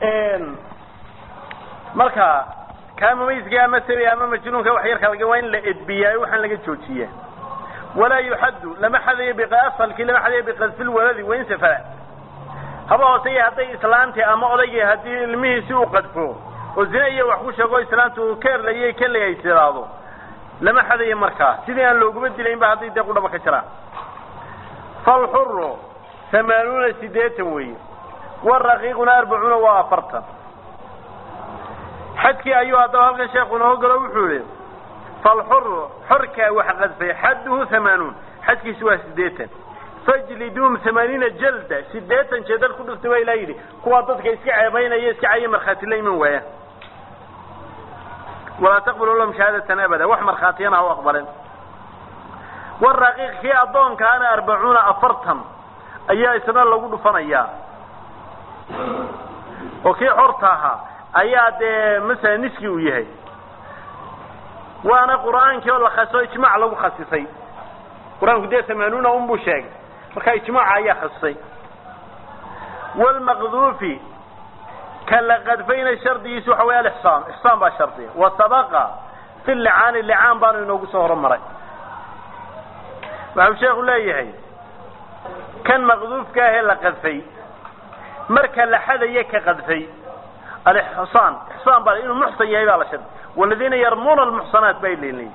marka kaa mumayska ama sabi ama majnuunka wax yarka laga waa in la edbiyaa waxaan laga joojiyaa walaa yuxaddu lama xadayo biasalkii lama xadayo biqadfi lwaladi wain safara haba hooseye hadday islaantii ama odaygii haddii ilmihiisi uu qadfo oo zina iyo wax ku sheego islaantu uu ka erlayay ka legaysiraado lama xadayo markaa sidii aan looguma dilaynba hadday dee qudhaba ka jiraan falxuru hamaanuuna sideetan weeye waraqiiquna arbacuuna waa afartan xadkii ayuu haddaba halkan sheekhu inoo galo wuxuu yihi falxuru xorkaa wax qadfay xadduhu hamaanuun xadkiisu waa sideetan fajliduum hamaaniina jalda sideetan jeedal ku dhuftay baa ilaa yidhi kuwaa dadka iska ceebaynaya iska caya markhaati la iman waayaan walaa taqbalu lahum shahaadatan abada wax markhaatiyana ha u aqbalen waraqiiq kii addoonkaana arbacuuna afartan ayaa isna lagu dhufanayaa oo kii xorta ahaa ayaa dee masala niski uu yahay waana qur'aankii oo la khaso ijmaac lagu khasisay qur-aanku dee hamaanuuna un buu sheegay marka ijmaaca ayaa khasisay wlmaqduufi ka la qadfayna shardigiisu waxa wey alixsaan ixsaan baa shardiga wa sabaqa fi licaani licaan baanu inoogu soo horumaray waxau sheekhu leeyahay kan maqduufka ahee la qadfay marka la xadaya ka qadfay alixsaan ixsaan baa inuu muxsan yahay baa la shardi waladiina yarmuuna almuxsanaat bay leeyihin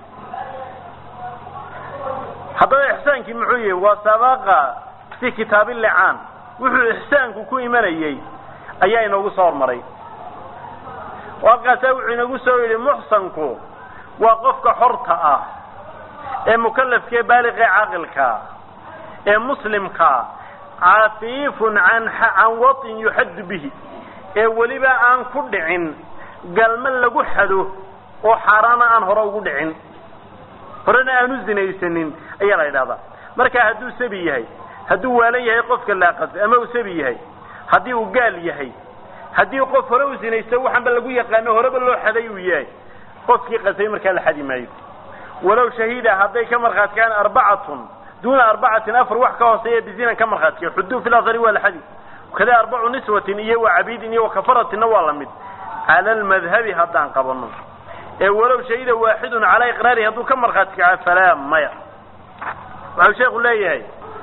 haddaba ixsaankii muxuu yahay waa sabaqa fi kitaab licaan wuxuu ixsaanku ku imanayey ayaa inoogu soo hormaray halkaasaa wuxuu inagu soo yidhi muxsanku waa qofka xorta ah ee mukalafkaee baaliqee caaqilkaa ee muslimkaa cafiifun an can waطin yuxaddu bihi ee weliba aan ku dhicin galma lagu xado oo xaaraana aan hore ugu dhicin horena aan u zinaysanin ayaa la yidhahdaa marka hadduu sabi yahay hadduu waalan yahay qofka laaqadfay ama uu sabi yahay haddii uu gaal yahay haddii qof hore u zinaysto waxaanba lagu yaqaano horeba loo xaday uu yahay qofkii qadfay markaa la xadi maayo walow shahiida hadday ka markhaatkaan arbacatun duuna arbacatin afar wax ka hooseeya bizinan ka markhaatkiya xuduu fi lahari waa la xadi kada arbacu niswatin iyo wa cabiidin iyo wakafaratinna waa la mid cala almadhabi haddaan qabano ee walow shahida waaxidun calaa iqraarihi hadduu ka markhaati kaca falaa maya waxau sheekhu leeyahay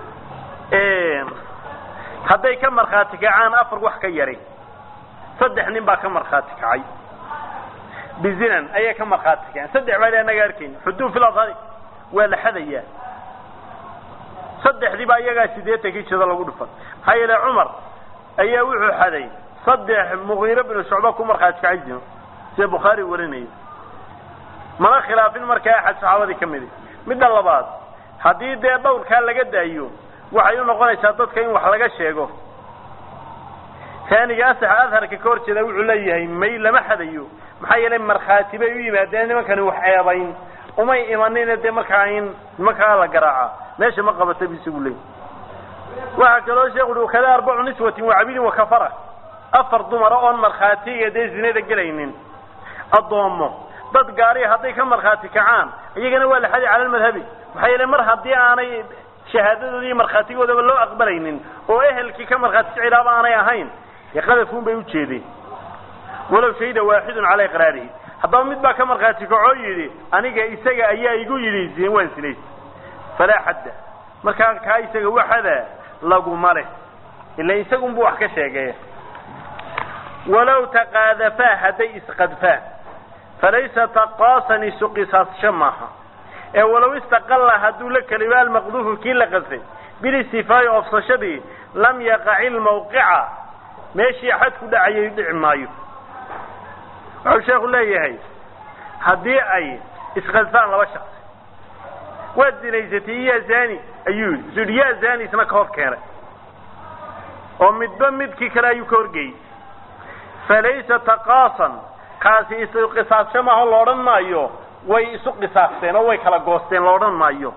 hadday ka markhaati kacaan afar wax ka yari saddex nin baa ka markhaati kacay bizinan ayay ka markhaati kaceen saddex baa anaga arkayn xuduu fi lahari waa la xadayaa saddexdii baa iyagaa sideetankii jado lagu dhufan maxaa yeele cumar ayaa wuxuu xaday saddex mugiiro binu shucba ku markhaati kacay zino sida bukhaari warinaya mana khilaafin markaa axad saxaabadii ka midi midda labaad haddii dee dhawrkaa laga daayo waxay u noqonaysaa dadka in wax laga sheego taaniga asaxa adharka ka hor jeeda wuxuu leeyahay may lama xadayo maxaa yeelay markhaati bay u yimaadeen nimankani wax ceebayn umay imanina dee markaa in nimankaa la garaaca meesha ma qabata bu isagu leey waxaa kaloo sheekhu uhi kada arbacu niswatin wa cabidin wakafara afar dumara oon markhaatiga dee zinada gelaynin addoomo dad gaariya hadday ka markhaati kacaan iyagana waa la xadi cala almadhabi maxaa yeele mar haddii aanay shahaadadooda iyo markhaatigoodaba loo aqbalaynin oo ehelkii ka markhaati kicilaaba aanay ahayn dee qadafun bay ujeedeen walow shahida waaxidun calaa iqraarihi haddaba mid baa ka markhaati kacoo yidhi aniga isaga ayaa igu yidhi waan sinays falaa xadda markaa kaa isaga waxada laguma leh ila isagunbu wax ka sheegay walow taqaadafaa hadday isqadfaan falaysa taqaasan isu qisaasasho maaha ee walow istaqalla hadduu la keliba almaqduufu kii la qadfay bilistifaa'i ofsashadii lam yaqaci lmawqica meeshii xad ku dhacayay dhici maayo wuxuu sheekhu leeyahay haddii ay isqadfaan laba shaksi waad zinaysatay yaa zani ayuu yidhi isu yidhi yaa zani isna ka hor keenay oo midba midkii kale ayuu ka horgeeyey falaysa taqaasan kaasi isu qisaasho maaho la odhan maayo way isu qisaasteen oo way kala goosteen la odhan maayo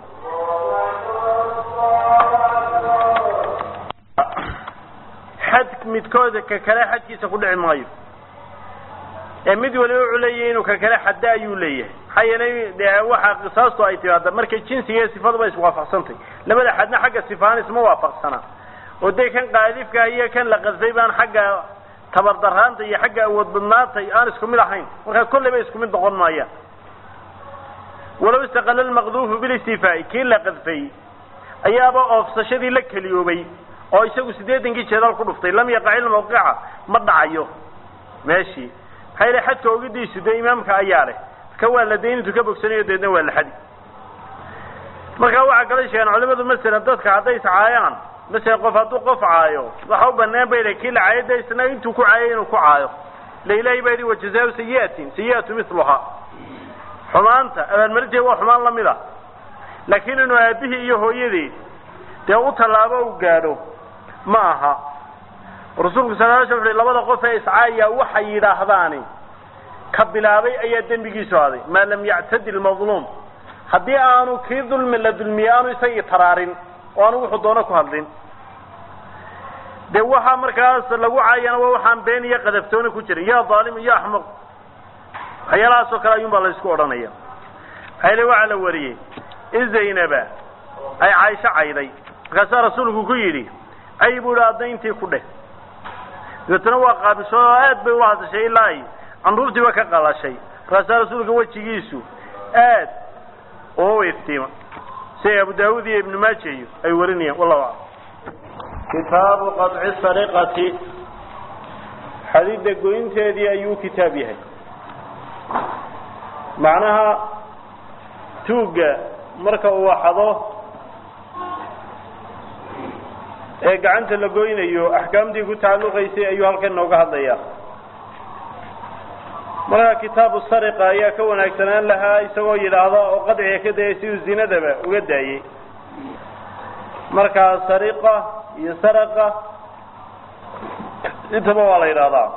xad midkooda ka kale xadkiisa ku dhici maayo ee mid waliba wuxuu leeyahay inuu ka kale xadda ayuu leeyahay maxaa yeelay de waxa qisaastu ay timaada markay jinsiga iyo sifaduba iswaafaqsantay labada xadna xagga sifahaan isma waafaqsana oo dee kan qaadifka iyo kan la qadfay baan xagga tabardaraanta iyo xagga awood badnaanta aan isku mid ahayn markaa kolleyba isku mid noqon maayaan walow istaqala lmaqduufu bilistifaa'i kii la qadfay ayaaba oofsashadii la keliyoobay oo isagu siddeetankii jeedaal ku dhuftay lam yaqac ilmawqica ma dhacayo meeshii maxaa yidhi xadka ogidiisu dee imaamka ayaa leh marka waa la dayn intuu ka bogsanayo deedna waa la xadi markaa waxaa kala sheegeen culimadu masalan dadka hadday iscaayaan masalan qof hadduu qof caayo waxa u banaan bay kii la caayo de isna intuu ku caayay inuu ku caayo la ilaahay baa yidhi wajazaau sayi'atin sayi'atu miluhaa xumaanta abaalmarinteed waa xumaan lamid a laakiin inuu aabihii iyo hooyadii dee u tallaabo u gaadho ma aha rasuulku sal l sl uxu labada qof ee iscaaya waxay yidhaahdaani ka bilaabay ayaa dembigiisu aaday maa lam yactadi lmadluum haddii aanu kii dulmi la dulmiyey aanu isagii taraarin oo aanu wuxuu doono ku hadlin dee waxaa markaas lagu caayana waa waxaan been iyo qadaftooni ku jirin ya dhaalim iyo axmaq waxyaalahaas oo kale ayuun baa la isku odhanaya maxayle waxaa la wariyey in zaynaba ay caaisho cayday markaasaa rasuulku ku yidhi cay buu ihi addayntii ku dheh dabeetana waa qaabisho oo aad bay ula hadashay ilaa ay candhuurtiiba ka qalashay markaasaa rasuulka wejigiisu aad oo iftiima siday abu daawud iyo ibnu maaja iyo ay warinayaan wallahu aclam kitaabu qaطci sariqati xadidda goynteedii ayuu kitaab yahay macnaha tuugga marka uu waxado ee gacanta la goynayo axkaamtii ku tacalluqaysay ayuu halkan nooga hadlayaa markaa kitaabu sariqa ayaa ka wanaagsanaan lahaa isagoo yidhaahda oo qadciga ka dayay siduu zinadaba uga daayey markaa sariqa iyo saraqa intaba waa la yidhahdaa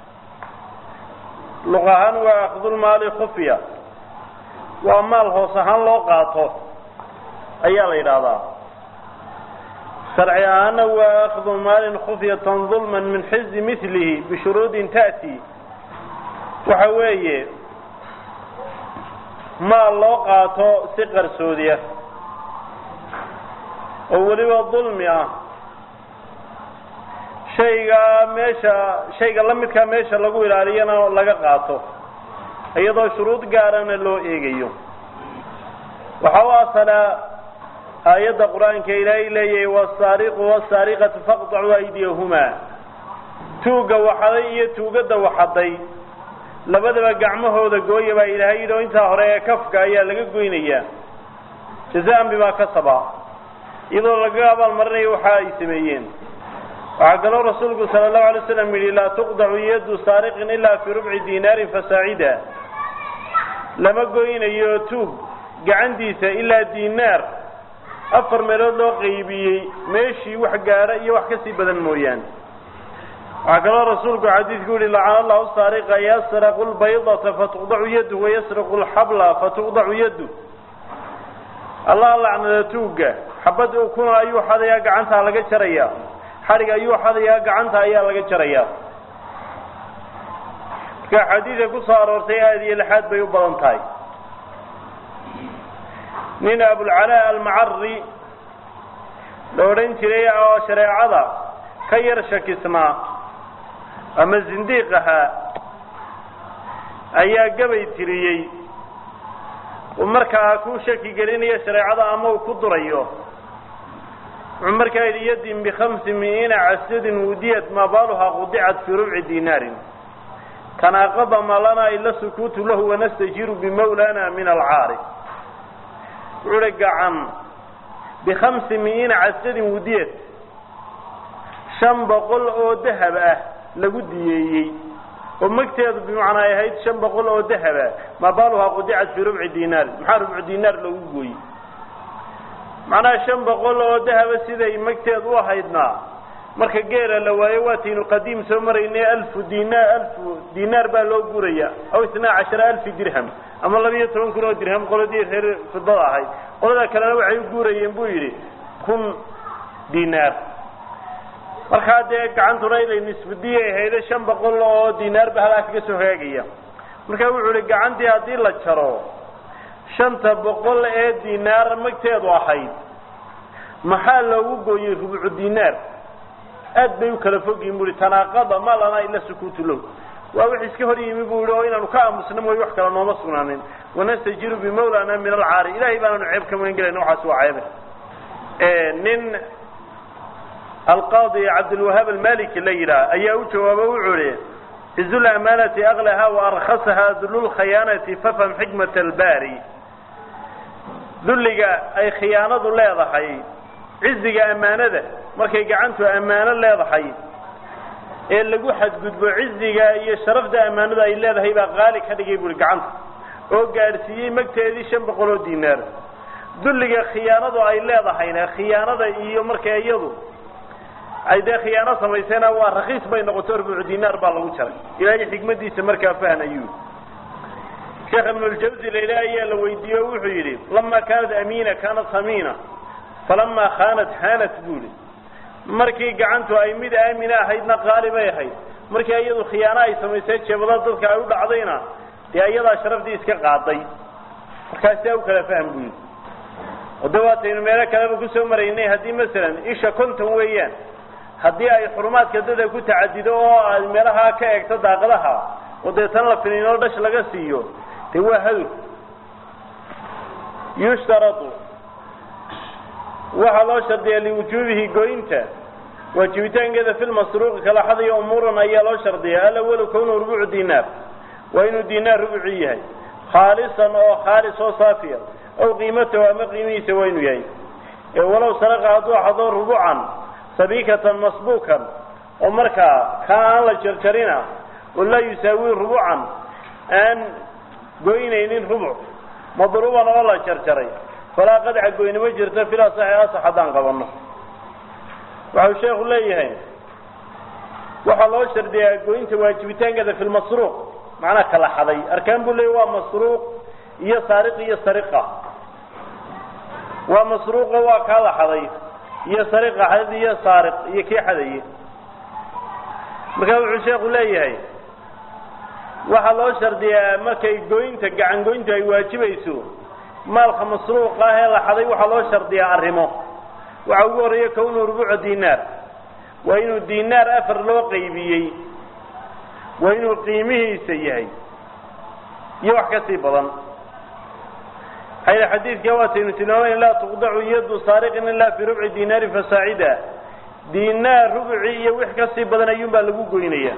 luq ahaan waa akdulmaali khufya waa maal hoos ahaan loo qaato ayaa la yidhaahdaa sharci ahaana waa akdu maalin khufyatan dulman min xizi milihi bishuruudin ta'ti waxa weeye maal loo qaato si qarsoodiya oo weliba dulmi ah shayga meesha shayga la midkaa meesha lagu ilaaliyana laga qaato iyadoo shuruud gaarana loo eegayo waxa u asalaa aayadda qur-aanka ilaahay leeyahay wasaariqu wasaariqatu faqطacuu aydiyahumaa tuugga waxaday iyo tuugadda waxaday labadaba gacmahooda gooya baa ilaahay yidhi oo intaa hore ee kafka ayaa laga goynayaa jazaan bimaa kasaba iyadoo lagaga abaalmarinayo waxa ay sameeyeen waxaa kaloo rasuulku sala allahu alay slam yidhi laa tuqdacu yadu saariqin ilaa fii rubci dinaarin fasaacida lama goynayo tuug gacantiisa ilaa dinaar afar meelood loo qaybiyey meeshii wax gaadha iyo wax kasii badan mooyaane waxaa kaloo rasuulku xadiidku yihi lacana allahu saariqa yasraqu lbaydata fatuqdacu yadu wayasraqu lxabla fatuqdacu yadu allah lacnada tuugga xabad ukuna ayuu xadayaa gacantaa laga jarayaa xadhig ayuu xadayaa gacanta ayaa laga jarayaa marka xadiidka ku soo aroortay aada iyo lixaad bay u badan tahay nin abulcalaa almacari la odhan jiray oo shareecada ka yar shakisnaa ama zindiiq ahaa ayaa gabay tiriyey uu markaa ku shaki gelinayo shareecada ama uu ku durayo wuxuu markaa yidhi yadin bikhamsi mi'iina casadin wudiyat maa baaluhaa qudicat fii rubci dinaarin tanaaqada ma lanaa ila sukuutu lahu wanastajiru bimawlana min alcaari wuxuu hi gacan bikhamsi mi'iina casadin wudiyat shan boqol oo dahab ah lagu diyeeyey oo magteedu bimacnaa ay ahayd shan boqol oo dahaba maa baaluhaa qudicat fii rubci dinaar maxaa rubcu dinaar lagu gooyey macnaha shan boqol oo dahaba siday magteed u ahaydna marka geela la waayo waataynu qadiim soo maraynay alfu dinaar alfu dinaar baa loo guraya aw isnaa cashara alfi dirham ama laba iyo toban kun oo dirham qoladii reer fidada ahayd qolada kalena waxay u guurayeen buu yidhi kun dinaar markaa dee gacantuna inay nisbadiyay ahayde shan boqol oo dinaar ba halaa kaga soo hagaagaya marka wuxuu ihi gacantii haddii la jaro shanta boqol ee dinaar magteedu ahayd maxaa loogu gooyey rubcu dinaar aad bay u kala fogyihin bui tanaaqada ma lana ila sukuutu low waa wix iska hor yimi bu yihi oo inaanu ka aamusna mooy wax kale nooma sugnaanin wanastajiru bimawlana min alcaari ilahay baanaanu ceeb ka magan gelayna waxaas waa ceebe nin alqaadi cabdilwahaab almaliki la yidhaah ayaa u jawaabo wuxuu ihi cizu lamaanati aklaha waarkasaha dululkhayaanati fafham xikmat albari dulliga ay khiyaanadu leedahay ciziga ammaanada markay gacantu ammaano leedahay ee lagu xadgudbo ciziga iyo sharafda ammaanadu ay leedahay baa qaali ka dhigay buui gacanta oo gaadhsiiyey magteedii shan boqol oo dinaar dulliga khiyaanadu ay leedahayna khiyaanada iyo marka iyadu ay dee khiyaano samaysayna waa rakiis bay noqoto rubucu dinaar baa lagu jaray ilaahay xikmadiisa markaa fahnayuu sheekh ibnuljawsi laila ayaa la weydiiye o wuxuu yidhi lama kaanat amiina kaanat hamiina falamaa khaanat haanat buuli markii gacantu ay mid aamina ahaydna qaali bay ahayd markii iyadu khiyaano ay samaysay jeebada dadka ay u dhacdayna dee iyadaa sharafdii iska qaaday markaas siaa u kala fahm buu yidhi ode waataynu meelo kaleba kusoo maraynay haddii masalan isha konton weeyaan haddii ay xurumaadka dada ku tacadido oo ay meelaha ka eegto daaqadaha oo deetan la finiinoo dhash laga siiyo dee waa hadur yushtaradu waxaa loo shardiyaa liwujuubihi goynta waajibitaankeeda fi lmasruuqi kala xadayo umuuran ayaa loo shardiyaa alawalu kownu rubucu dinaar waa inuu dinaar rubuci yahay khaalisan oo khaalis oo saafiya aw qiimatahu ama qiimihiisa waa inuu yahay ee walow saraqa hadduu xado rubucan sabiikatan masbuukan oo markaa kaa aan la jarjarina oo laa yusaawi rubucan aan goynaynin rubuc madruuban oo la jarjaray falaa qadca goynimo jirta filaa saxi asax haddaan qabanno waxau sheekhu leeyahay waxaa loo shardiyaa goynta waajibitaankeeda fi lmasruuq macnaa kala xaday arkaan buu leeyay waa masruuq iyo saariq iyo sariqa waa masruuqo waa kaa la xaday iyo sariqa xadid iyo saariq iyo kii xadaye markaa wuxuu sheekhu leeyahay waxaa loo shardiyaa markay goynta gacan goyntu ay waajibayso maalka masruuqa ah ee la xaday waxaa loo shardiyaa arrimo waxaa ugu horreeya kownu rubuca dinaar waa inuu dinaar afar loo qaybiyey waa inuu qiimihiisa yahay iyo wax ka sii badan maxaa xadiidka waataynu tilmaamayn laa tuqdacu yadu saariqin ilaa fii rubci dinaari fasaacida dinaar rubuci iyo wix ka sii badan ayuun baa lagu goynaya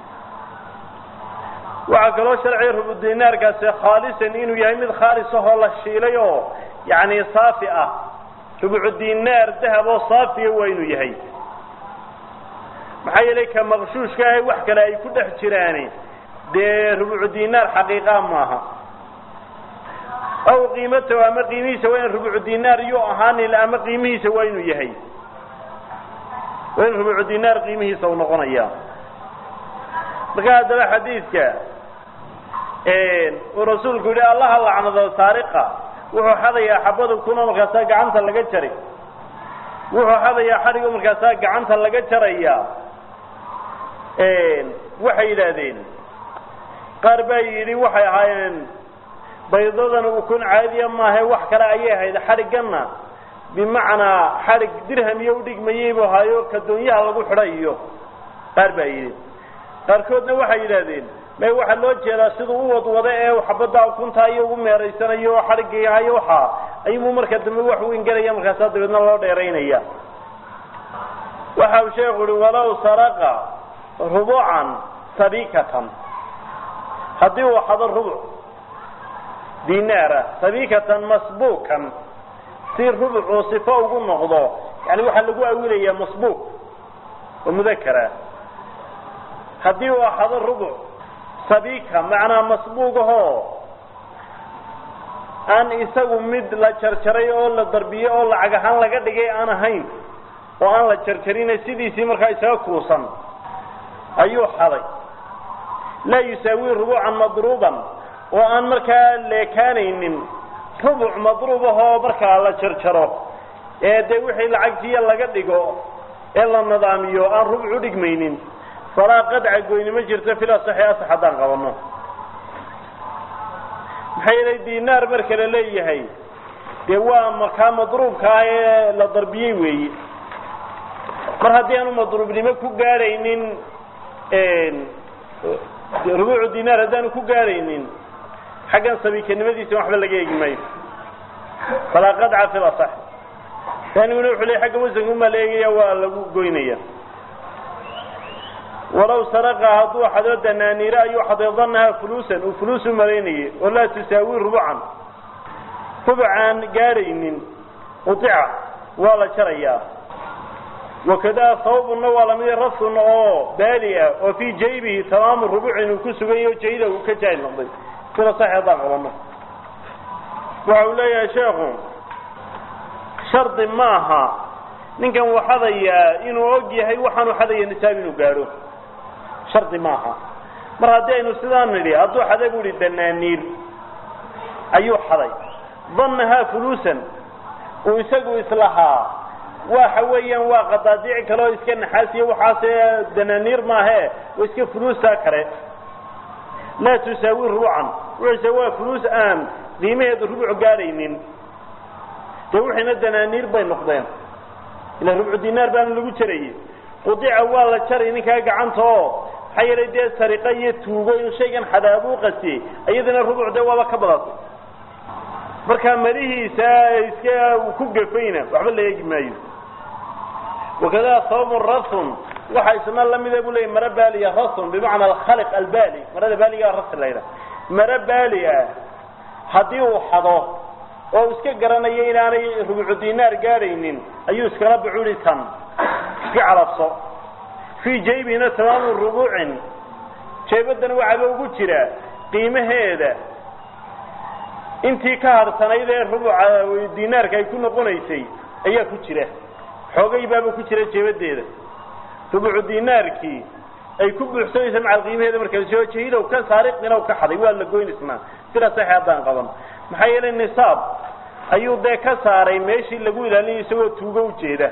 waxaa kaloo sharciga rubu dinaarkaasi khaalisan inuu yahay mid khaalis ahoo la shiilay oo yacni saafi ah rubucu dinaar dahab oo saafiya waa inuu yahay maxaa yeelay ka maqshuushka ah wax kale ay ku dhex jiraani dee rubucu dinaar xaqiiqaa maaha aw qiimatahu ama qiimihiisa waa in rubucu dinaar yuu ahaanin ama qiimihiisa waa inuu yahay waa in rubucu dinaar qiimihiisa u noqonaya marka haddaba xadiidka uu rasuulku yihi allaha lacnado saariqa wuxuu xadayaa xabada kuna markaasaa gacanta laga jari wuxuu xadayaa xadhigo markaasaa gacanta laga jaraya waxay yidhaahdeen qaar baa yidhi waxay ahaayeen baydadan ukun caadiya maahae wax kale ayay ahayd xadhigganna bimacnaa xadhig dirham iyo udhigmayey buu ahaayo kadoonyaha lagu xidhay iyo qaar baa yidhi qaarkoodna waxay yidhaahdeen may waxaa loo jeedaa siduu u wadwado ee xabadda ukuntaa iyo ugu meeraysanayo oo xadhigahayo waxaa ayumu marka dambe wax weyn gelaya markaasaa dabeedna loo dheeraynaya waxa uu sheekhu uhi walow saraqa rubucan sabikatan haddii uu xado rubuc dinaara sabikatan masbuukan si rubucuu sifo ugu noqdo yani waxaa lagu awilayaa masbuuq oo mudakara haddii uu axado rubuc sabika macnaa masbuugahoo aan isagu mid la jarjaray oo la darbiyey oo lacag ahaan laga dhigay aan ahayn oo aan la jarjarine sidiisii markaa isaga kuusan ayuu xaday laa yusaawi rubucan madruuban oo aan markaa leekaanaynin rubuc madruubahoo markaa la jarjaro ee dee wixii lacagtiiya laga dhigo ee la nidaamiyo aan rubuc u dhigmaynin falaa qadca goynimo jirta fil asaxi asax haddaan qabanno maxaa yeelay dinaar marka la leeyahay dee waa markaa madruubka ah ee la darbiyey weeye mar haddii aanu madruubnimo ku gaadhaynin rubuucu dinaar haddaanu ku gaadhaynin xaggan sabiikanimadiisa waxba laga eegi maayo falaa qadca fi lasax taaniguna wuxuu leey xagga wasanka umaa la eegaya waa lagu goynaya walow saraqa hadduu xado danaaniire ayuu xaday danaha fuluusan uu fuluus u malaynayay oo laa tusaawi rubucan rubcaan gaadhaynin udica waa la jarayaa wakadaa sababuna waa lamid rafun oo baali ah oo fii jaybihi tamaamu rubucin uu ku sugan yaho jayda uu ka jaahil noqday sida sax haddaan qabano waxa uu leeyahay sheekhu shardi maaha ninkan uu xadayaa inuu og yahay waxaanu xadaya nisaab inuu gaadho shardi maaha mar haddii aynu sidaan nidhi hadduu xaday bu ihi danaaniir ayuu xaday dannahaa fuluusan uu isagu islahaa waxa weeyaan waa qadaadiic kale oo iska naxaasiya waxaase danaaniir maahe waa iska fuluusta kale laa tusaawi rubucan wuxuuse waa fuluus aan qiimaheedu rubuc gaadhaynin dee wixiina danaaniir bay noqdeen ila rubcu dinaar baana lagu jarayey qudica waa la jaray ninkaa gacanta oo maxaa yeelay dee sariqa iyo tuugo inuu shaygan xadaabuu qasiyey iyadana rubuc dee waaba ka badatay marka malihiisa iska uu ku gafayna waxba la eegi maayo wakada sababun rasun waxa isna lamida bu leeyay maro baaliya rasun bimacna alkhaliq albaali marada baaliga ras la yidhaha maro baali ah haddii uu xado oo iska garanayo inaanay rubucu dinaar gaadhaynin ayuu iskala bucuri tan iska calabso fii jaybihina tamaamu rubuucin jeebadana waxaaba ugu jira qiimaheeda intii ka harsanayd ee rubuca dinaarka ay ku noqonaysay ayaa ku jira xoogay baaba ku jira jeebadeeda rubucu dinaarkii ay ku buuxsanaysa macal qiimaheeda markaa soo jahidow ka saariqina ka xaday waa la goynaysnaa sidaa saxi haddaan qaban maxaa yeelay nisaab ayuu dee ka saaray meeshii lagu ilaalinayo isagoo tuugo ujeeda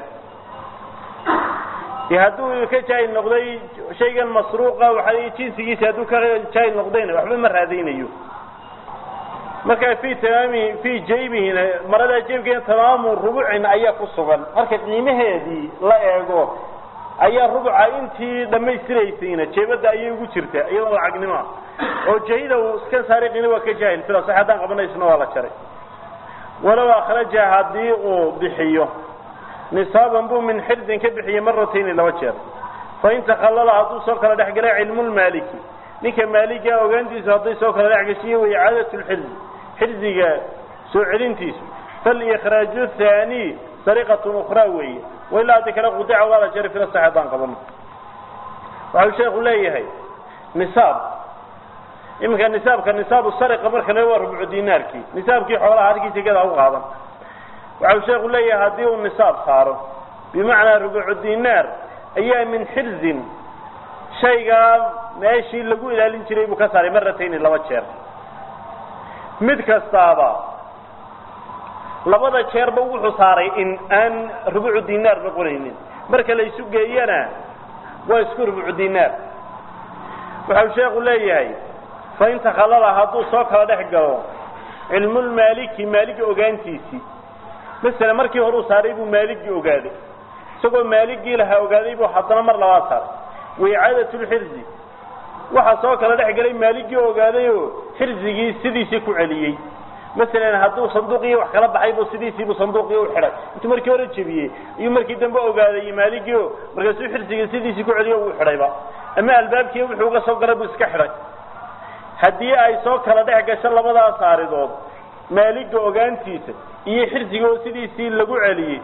de hadduu ka jaahil noqday shaygan masruuqa waxa jinsigiisa hadduu ka jaahil noqdayna waxba ma raadaynayo marka fi tamaami fi jaybihina maradaa jeebkeena tamaamu rubucin ayaa ku sugan marka qiimaheedii la eego ayaa rubuca intii dhammaystiraysayna jeebadda ayay ugu jirta iyadoo lacagnimoa oo jahida iska saariqina waa ka jaahil sida sax haddaan qabanaysna waa la jaray walow akhraja haddii uu bixiyo nisaaban buu min xirdin ka bixiyey maratayni laba jeer fain takhallala hadduu soo kala dhex galay cilmulmaaliki ninka maaliga ogaantiisu hadday soo kala dhex gashiyo way icaadatu lxirzi xirziga soo celintiisu falikhraaju haani sariqatun ukhraa weeye wailaa haddi kale qudica waa la jaray fila sax haddaan qabano waxau sheekhu leeyahay nisaab iminka nisaabka nisaabu sariqa marka le waa rubcu dinaarkii nisaabkii xoolaha halkii jegada u qaadan waxau sheekhu leeyahay haddii uu nisaab saaro bimacnaa rubucu dinaar ayaa min xirzin shaygaa meeshii lagu ilaalin jiray buu ka saaray maratayni laba jeer mid kastaaba labada jeerba wuxuu saaray in aan rubucu dinaar noqonaynin marka la isu geeyana waa isku rubucu dinaar waxau sheekhu leeyahay fain takhallala hadduu soo kala dhex galo cilmulmaaliki maaligi ogaantiisii masala markii hore uu saaray buu maaligii ogaaday isagoo maaligii lahaa ogaaday buu haddana mar labaad saaray waicaadatlxirzi waxaa soo kala dhex galay maaligii ogaaday oo xirzigii sidiisii ku celiyey masalan hadduu sanduuqii wax kala baxay buu sidiisiibuu sanduuqii u xidhay intuu markii hore jebiyey ayuu markii dambe ogaaday maaligii o markaasuu xirsigii sidiisii ku celiyo uu xidhayba ama albaabkii wuxuu uga soo galay buu iska xidhay haddii ay soo kala dhex gasho labadaas saaridood maaliga ogaantiisa iyo xirsiga oo sidiisii lagu celiyey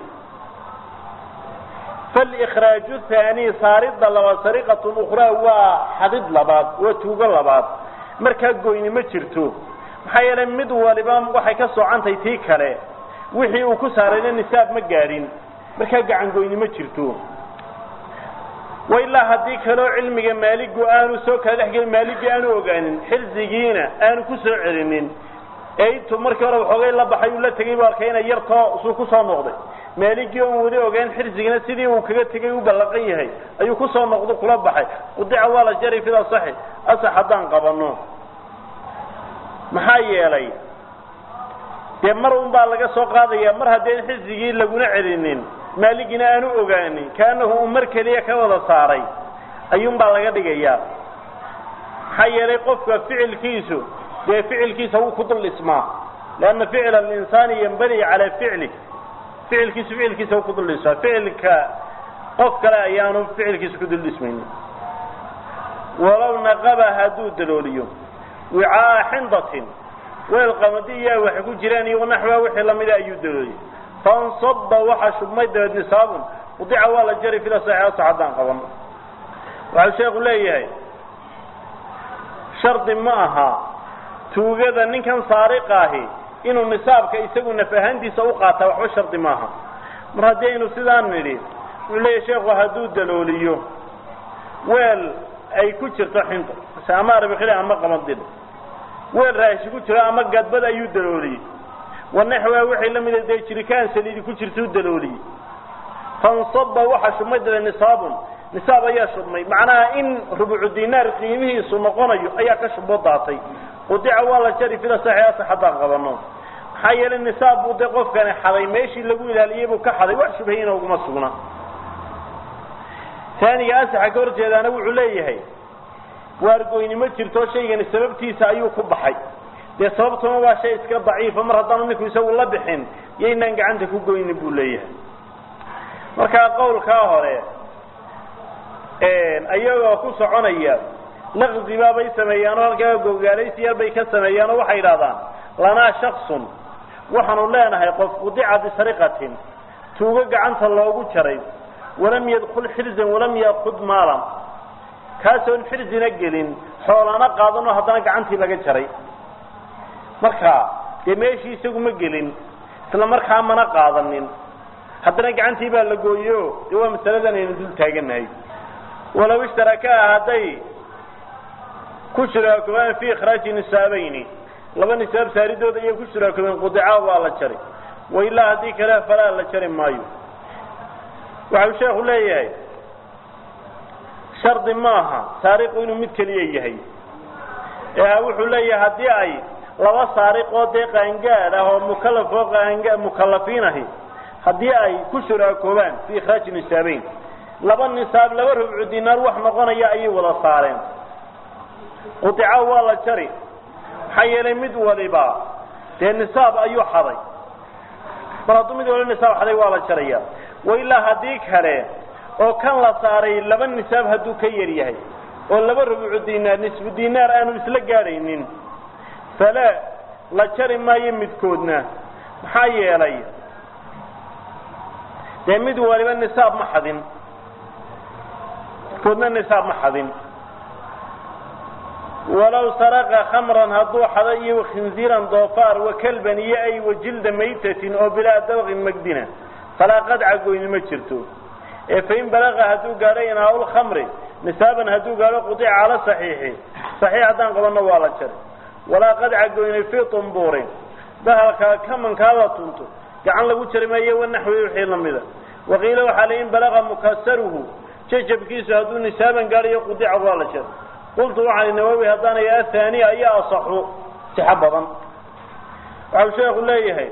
falikhraaju haani saaridda labaad sariqatun ukhraa waa xadid labaad waa tuugo labaad markaa goyni ma jirto maxaa yeelay mid waliba waxay ka soocantay tii kale wixii uu ku saarayna nisaab ma gaadhin markaa gacan goyni ma jirto wa ilaa haddii kaleo cilmiga maaligu aanu soo kala dhex gelin maaligii aanu ogaanin xirsigiina aanu ku soo celinin ee intuu markii hore waxoogay la baxay uu la tegay bu arkay inay yartoo suu ku soo noqday maaligii oon weli ogaan xirsigina sidii uu kaga tegay u ballaqan yahay ayuu kusoo noqdo kula baxay qudica waa la jaray fida saxi asax haddaan qabano maxaa yeelay dee mar un baa laga soo qaadaya mar haddeen xirsigii laguna celinin maaligina aanu ogaanin kaanahu uu mar keliya ka wada saaray ayuunbaa laga dhigayaa maxaa yeelay qofka ficilkiisu dee ficilkiisa wuu ku dul dhismaa leanna ficla alinsaani yanbani calaa ficli ficilkiisu ficilkiisa wuu ku dul dhismaa ficilka qof kale ayaanu ficilkiisa ku dul dhismaynin walow naqaba hadduu dalooliyo wicaa'a xindatin weel qamadi iyaa waxay ku jiraan iyo naxwa wixii lamida ayuu dalooliyey fansaba waxaa shubmay dabeed nisaabun udica waa la jari fila saxiixata haddaan qaban waxau sheekhu leeyahay shardi ma aha tuugada ninkan saariqa ahi inuu nisaabka isagu naf ahaantiisa u qaataa waxba shardi maaha mar haddii aynu sidaan nidhi wuxuu leeyahay sheekhu hadduu dalooliyo weel ay ku jirto xinta mase ama arbikile ama qamadid weel raashi ku jiro ama gadbad ayuu dalooliyey wanaxwaa wixii la mida dee jirikaan saliidi ku jirtuu dalooliyey fansaba waxaa shubmay dale nisaabun nisaab ayaa shubmay macnaha in rubucu dinaar qiimihiisu noqonayo ayaa ka shubo daatay udica waa la jari fila saxiasa haddaan qabano maxaa yeelay nisaab buu dee qofkani xaday meeshii lagu ilaaliyey buu ka xaday wax shubhayina uguma sugna taaniga asaxa ka horjeedaana wuxuu leeyahay waargoynimo jirto shaygani sababtiisa ayuu ku baxay dee sababtuna waa shay iska daciifa mar haddaanu ninku isagu la bixin yaynaan gacanta ku goynin buu leeyahay markaa qawlkaa hore ayagoo ku soconaya laqzibaa bay sameeyaan oo halkaa gogaalaysiyaal bay ka sameeyaan oo waxay idhahdaan lanaa shaksun waxaanu leenahay qof udica bisariqatin tuugo gacanta loogu jaray walam yadkul xirzan walam yaakud maalan kaasoon xirzina gelin xoolana qaadanoo haddana gacantii laga jaray marka dee meeshii isagu ma gelin isla markaa mana qaadanin haddana gacantii baa la gooyo dee waa masaladan aynu dul taaganahay walow ishtarakaa hadday ku shuraakobaan fi ikhraaji nisaabayni laba nisaab saaridooda ayay ku shuraakobeen qudica waa la jari wailaa haddii kale falaa la jari maayo waxau sheekhu leeyahay shardi maaha saariqu inuu mid keliya yahay ee wuxuu leeyahay haddii ay laba saariqoo dee qaangaad ah oo mukalaf oo qaanga mukalafiin ahi haddii ay ku shuraakoobaan fi ikhraaji nisaabeyn laba nisaab laba rubcu dinaar wax noqonaya ayay wada saareen qudica waa la jari maxaa yeelay mid waliba dee nisaab ayuu xaday mar hadduu mid waliba nisaab xaday waa la jaraya wailaa haddii kale oo kan la saaray laba nisaab hadduu ka yar yahay oo laba rubucu dinaar nisfu dinaar aanu isla gaadhaynin fala la jari maayo midkoodna maxaa yeelay dee mid waliba nisaab ma xadin midkoodna nisaab ma xadin walow saraqa khamran hadduu xado iyo khinziiran doofaar wakalban iyo ay wajilda maytatin oo bilaa dabqin magdina falaa qadca goyni ma jirto ee fain balaqa hadduu gaadho inaaul khamri nisaaban hadduu gaadho qudica cala saxiixi saxiix haddaan qabanno waa la jari walaa qadca goyni fii tumbuurin bahalkaa kamankaada tunto gacan lagu jari maayo wanaxwi wixii lamida waqiila waxaa la in balaqa mukasaruhu jajabkiisu hadduu nisaaban gaadhayo qudica waa la jari qultu waxaan nawawi haddaanay athaniya ayaa asaxu sixo badan waxau sheekhu leeyahay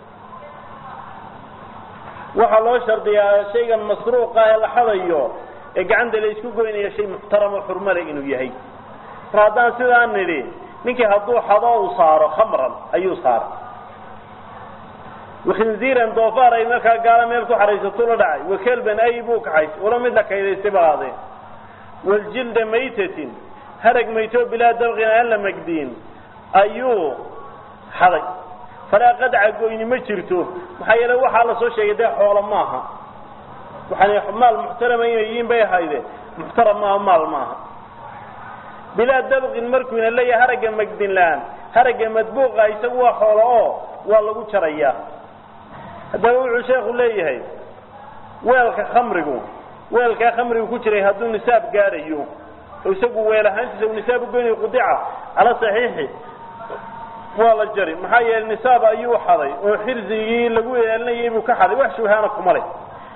waxaa loo shardiyaa shaygan masruuqa ee la xadayo ee gacanta la isku goynaya shay muxtaramo xurmale inuu yahay mar haddaan sidaan nidhi ninkii hadduu xado uu saaro khamran ayuu saaray wakhinziiran doofaar ay markaa gaala meel ku xaraysato la dhacay wakelban ay buu kaxaysay walo mid la kaydaystay balaadeen waljilda maytatin harag mayto bilaa dabqin aan la magdiin ayuu xaday falaa qadca goyni ma jirto maxaa yeele waxaa la soo sheegay dee xoolo maaha waxaan maal muxtarama inay yihiin bay ahayde muxtaram maaha maal maaha bilaa dabqin markuuna leeyahay haragga magdin la-aan haragga madbuuqa isagu waa xoolo oo waa lagu jarayaa haddaba wuxuu sheekhu leeyahay weelka khamrigu weelkaa khamrigu ku jiray hadduu nisaab gaadhayo oo isagu weel ahaantiisa uu nisaab ugoynayo qudica cala saxiixi waa la jari maxaa yeelay nisaab ayuu xaday oo xirzigii lagu eelinayay buu ka xaday wax shubhaana kuma leh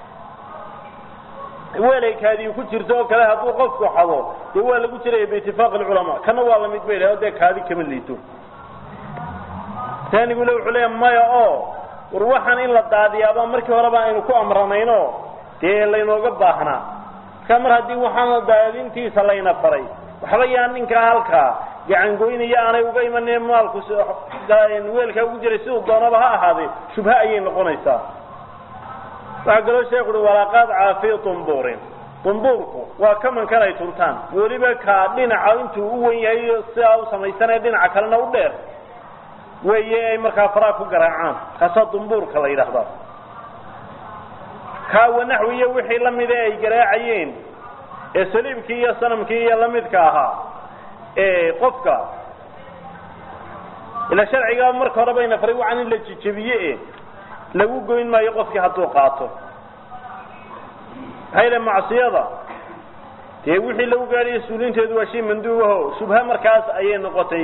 weelaykaadii ku jirto oo kale hadduu qofku xado dee waa lagu jiraya biitifaaqi alculamaa kana waa lamid bay dhahay o dee kaadi kama liito taanigule wuxuu leeya maya oo war waxaan in la daadiyaaba markii horeba aynu ku amranayno dee laynooga baahnaa markaa mar haddii waxaan daadintiisa layna faray waxba yaa ninkaa halkaa gacangoynaya aanay uga imanin maalku weelkaa ugu jiray siduu doonaba ha ahaadee shubha ayay noqonaysaa waxaa kaloo sheekhu uhi walaaqaad caafi dumbuurin dumbuurku waa kamankan ay tuntaan weliba kaa dhinaca intuu u wen yahay sidaa u samaysanaya dhinaca kalena u dheer weeye ay markaa faraa ku garaacaan kaasaa dumbuurka la yidhaahdaa kaawa naxwiyo wixii lamida ay garaacayeen ee saliibkii iyo sanamkii iyo lamidka ahaa ee qofka ila sharciga marka hore bayna faray waxaan in la jejebiye e lagu goyn maayo qofkii hadduu qaato maxaa yidhaha macsiyada dee wixii lagu gaadhayo suulinteedu waa shay manduubaho shubha markaas ayay noqotay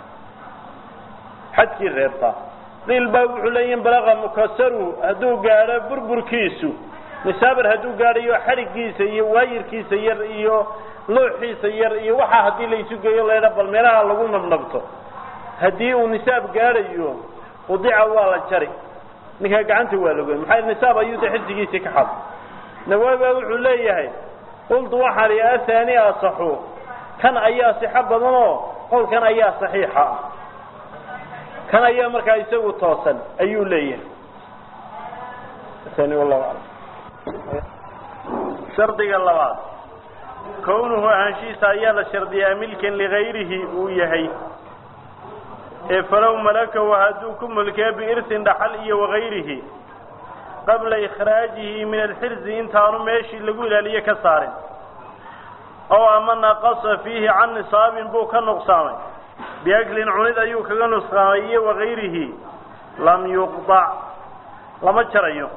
xadkii reebta qiil baa wuxuu leeyihin balaqa mukasaru hadduu gaadho burburkiisu misaabar hadduu gaadhayo xadhiggiisa iyo waayirkiisa yar iyo looxiisa yar iyo waxaa haddii laysu geeyo laydha bal meelaha lagu nabnabto haddii uu nisaab gaadhayo udica waa la jari ninkaa gacanta waa lagoy maxaa nisaab ayuu de xirsigiisii ka xad nawaabiba wuxuu leeyahay qultu waxaan i athani asaxu kan ayaa sixo badanoo qowlkan ayaa saxiixa kan ayaa markaa isagu toosan ayuu leeyahay ani wallahu aclam shardiga labaad kownuhu ahaanshihiisa ayaa la shardiyaa milkan ligayrihi uu yahay ee falow malakahu hadduu ku mulkee biirsin dhaxal iyo wagayrihi qabla ikhraajihi min alxirzi intaanu meeshii lagu ilaaliye ka saarin ow ama naqasa fiihi can nisaabin buu ka nuqsaamay biaklin cunid ayuu kaga nusqaamay iyo wagayrihi lam yuqdac lama jarayo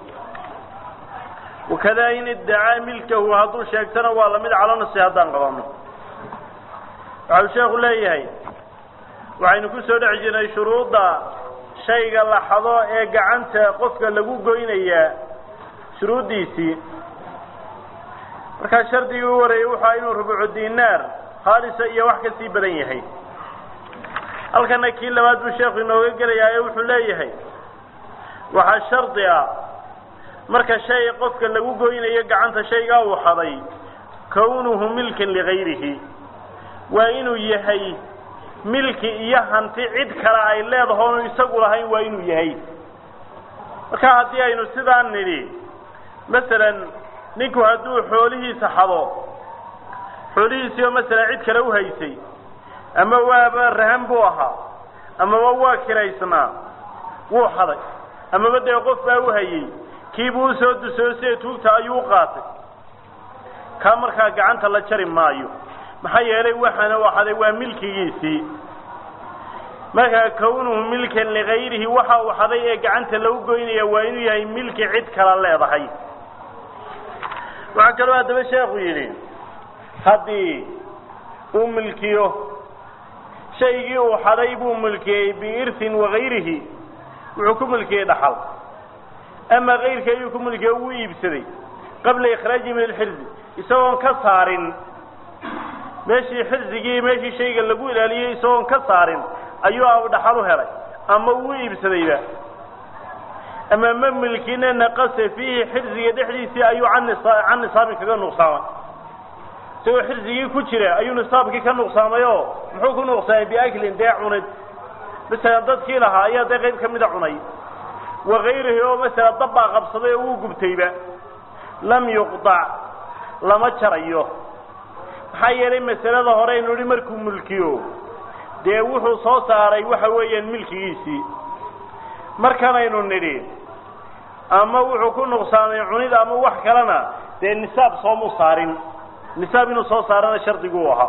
wakadaa in iddacaa milkahu hadduu sheegtana waa lamid cala nasi haddaan qabano waxau sheekhu leeyahay waxaynu ku soo dhex jirnay shuruudda shayga la xado ee gacanta qofka lagu goynayaa shuruuddiisii markaa shardigii u wareeyey wuxua inuu rubucu dinaar khaalisa iyo wax ka sii badan yahay halkana kii labaad buu sheekhu inooga gelayaa ee wuxuu leeyahay waxaa shardi ah marka shay qofka lagu goynayo gacanta shaygaa uu xaday kownuhu milkan ligayrihi waa inuu yahay milki iyo hanti cid kale ay leedaho onu isagu lahayn waa inuu yahay marka haddii aynu sidaan nidhi masalan ninku hadduu xoolihiisa xado xoolihiisiioo masalan cid kale uhaysay ama waaba rahan buu ahaa amaba waa kiraysnaa wuu xaday amaba dee qof baa uhayey kiibuu usoo dusoosee tuugta ayuu u qaatay kaa markaa gacanta la jari maayo maxaa yeelay waxaana u xaday waa milkigiisii markaa kownuhu milkan ligayrihi waxa uu xaday ee gacanta lagu goynaya waa inuu yahay milki cid kala leedahay waxaa kaloo haddaba sheekhu yidhi haddii uu milkiyo shaygii uu xaday buu milkiyey biirsin wagayrihi wuxuu ku milkiyey dhaxal ama kayrka ayuu ku milkiye wuu iibsaday qabla ikhraajihi min alxirzi isagoon ka saarin meeshii xirsigii meeshii shayga lagu ilaaliyey isagoon ka saarin ayuu abu dhaxal u helay ama wuu iibsadayba ama ma milkina naqasa fiihi xirsiga dhexdiisii ayuu can can nisaabin kaga nuqsaamay isagoo xirsigii ku jira ayuu nisaabkii ka nuqsaamay oo muxuu ku nuqsaamay biaklin dee cunid masalan dadkii lahaa ayaa dee qayb ka mida cunay wagayrihi oo masala dabbaa qabsaday oo wuu gubtayba lam yuqdac lama jarayo maxaa yeelay masalada hore aynu idhi markuu mulkiyo dee wuxuu soo saaray waxa weeyaan milkigiisii markanaynu nidhi ama wuxuu ku nuqsaamay cunid ama wax kalena dee nisaab soomuu saarin nisaab inuu soo saarana shardiguu ahaa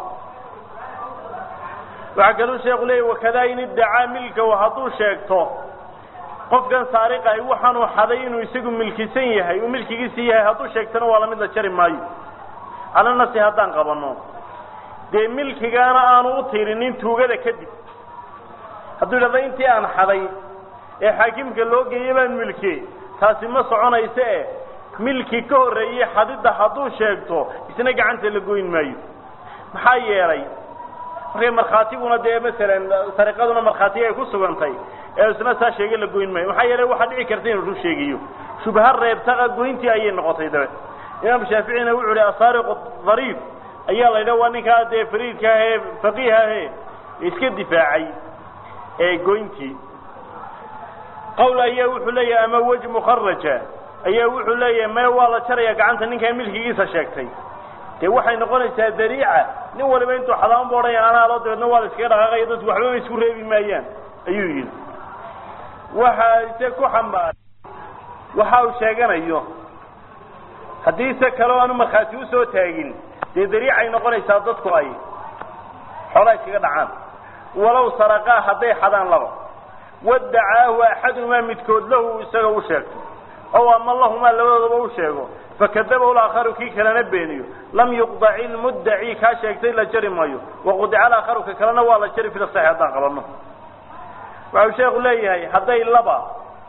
waxaa kaluu sheeku leeyay wakadaa in iddacaa milkahu hadduu sheegto qofkan saariqahay waxaanuu xaday inuu isagu milkisan yahay uu milkigiisii yahay hadduu sheegtana waa lamid la jari maayo cala nasi haddaan qabanno dee milkigaana aanu u tirinin tuugada kadib hadduu idhahdo intii aan xaday ee xaakimka loo geeyey baan milkiyey taasi ma soconayso e milki ka horreeyey xadidda hadduu sheegto isna gacanta la goyn maayo maxaa yeelay markay markhaatiguna dee masalan sariqaduna markhaatiga ay ku sugantay ee isna saa sheegay la goyn maayo maxaa yeelay waxaa dhici karta inuu run sheegayo shubha reebtaqa goyntii ayay noqotay dabe imaam shaaficina wuxuu ihi asaariqu dhariif ayaa la yidhaha waa ninkaa dee fariidka ah ee faqiih ahe iska difaacay ee goyntii qawl ayaa wuxuu leeyahay ama wej mukharaja ayaa wuxuu leeyahay mee waa la jaraya gacanta ninkaa milkigiisa sheegtay dee waxay noqonaysaa dariica nin waliba intuu xadaama boodhaya anaa loo dabeedna waa la iskaga dhaqaaqaya dadku waxba ma isku reebi maayaan ayuu yidhi waxa ise ku xambaaray waxa uu sheeganayo haddii se kaleo aanu markhaati usoo taagin dee dariicay noqonaysaa dadku ay xoolaa iskaga dhacaan walow saraqaa hadday xadaan laba wadacaahu axaduhumaa midkood lahu isaga u sheegto ow ama lahumaa labadoodaba u sheego fakadabahu laakharu kii kalena beeniyo lam yuqdaci ilmuddaci kaa sheegtay la jari maayo waqudica alaakharu ka kalena waa la jari fila saxi haddaan qabanno waxau sheekhu leeyahay hadday laba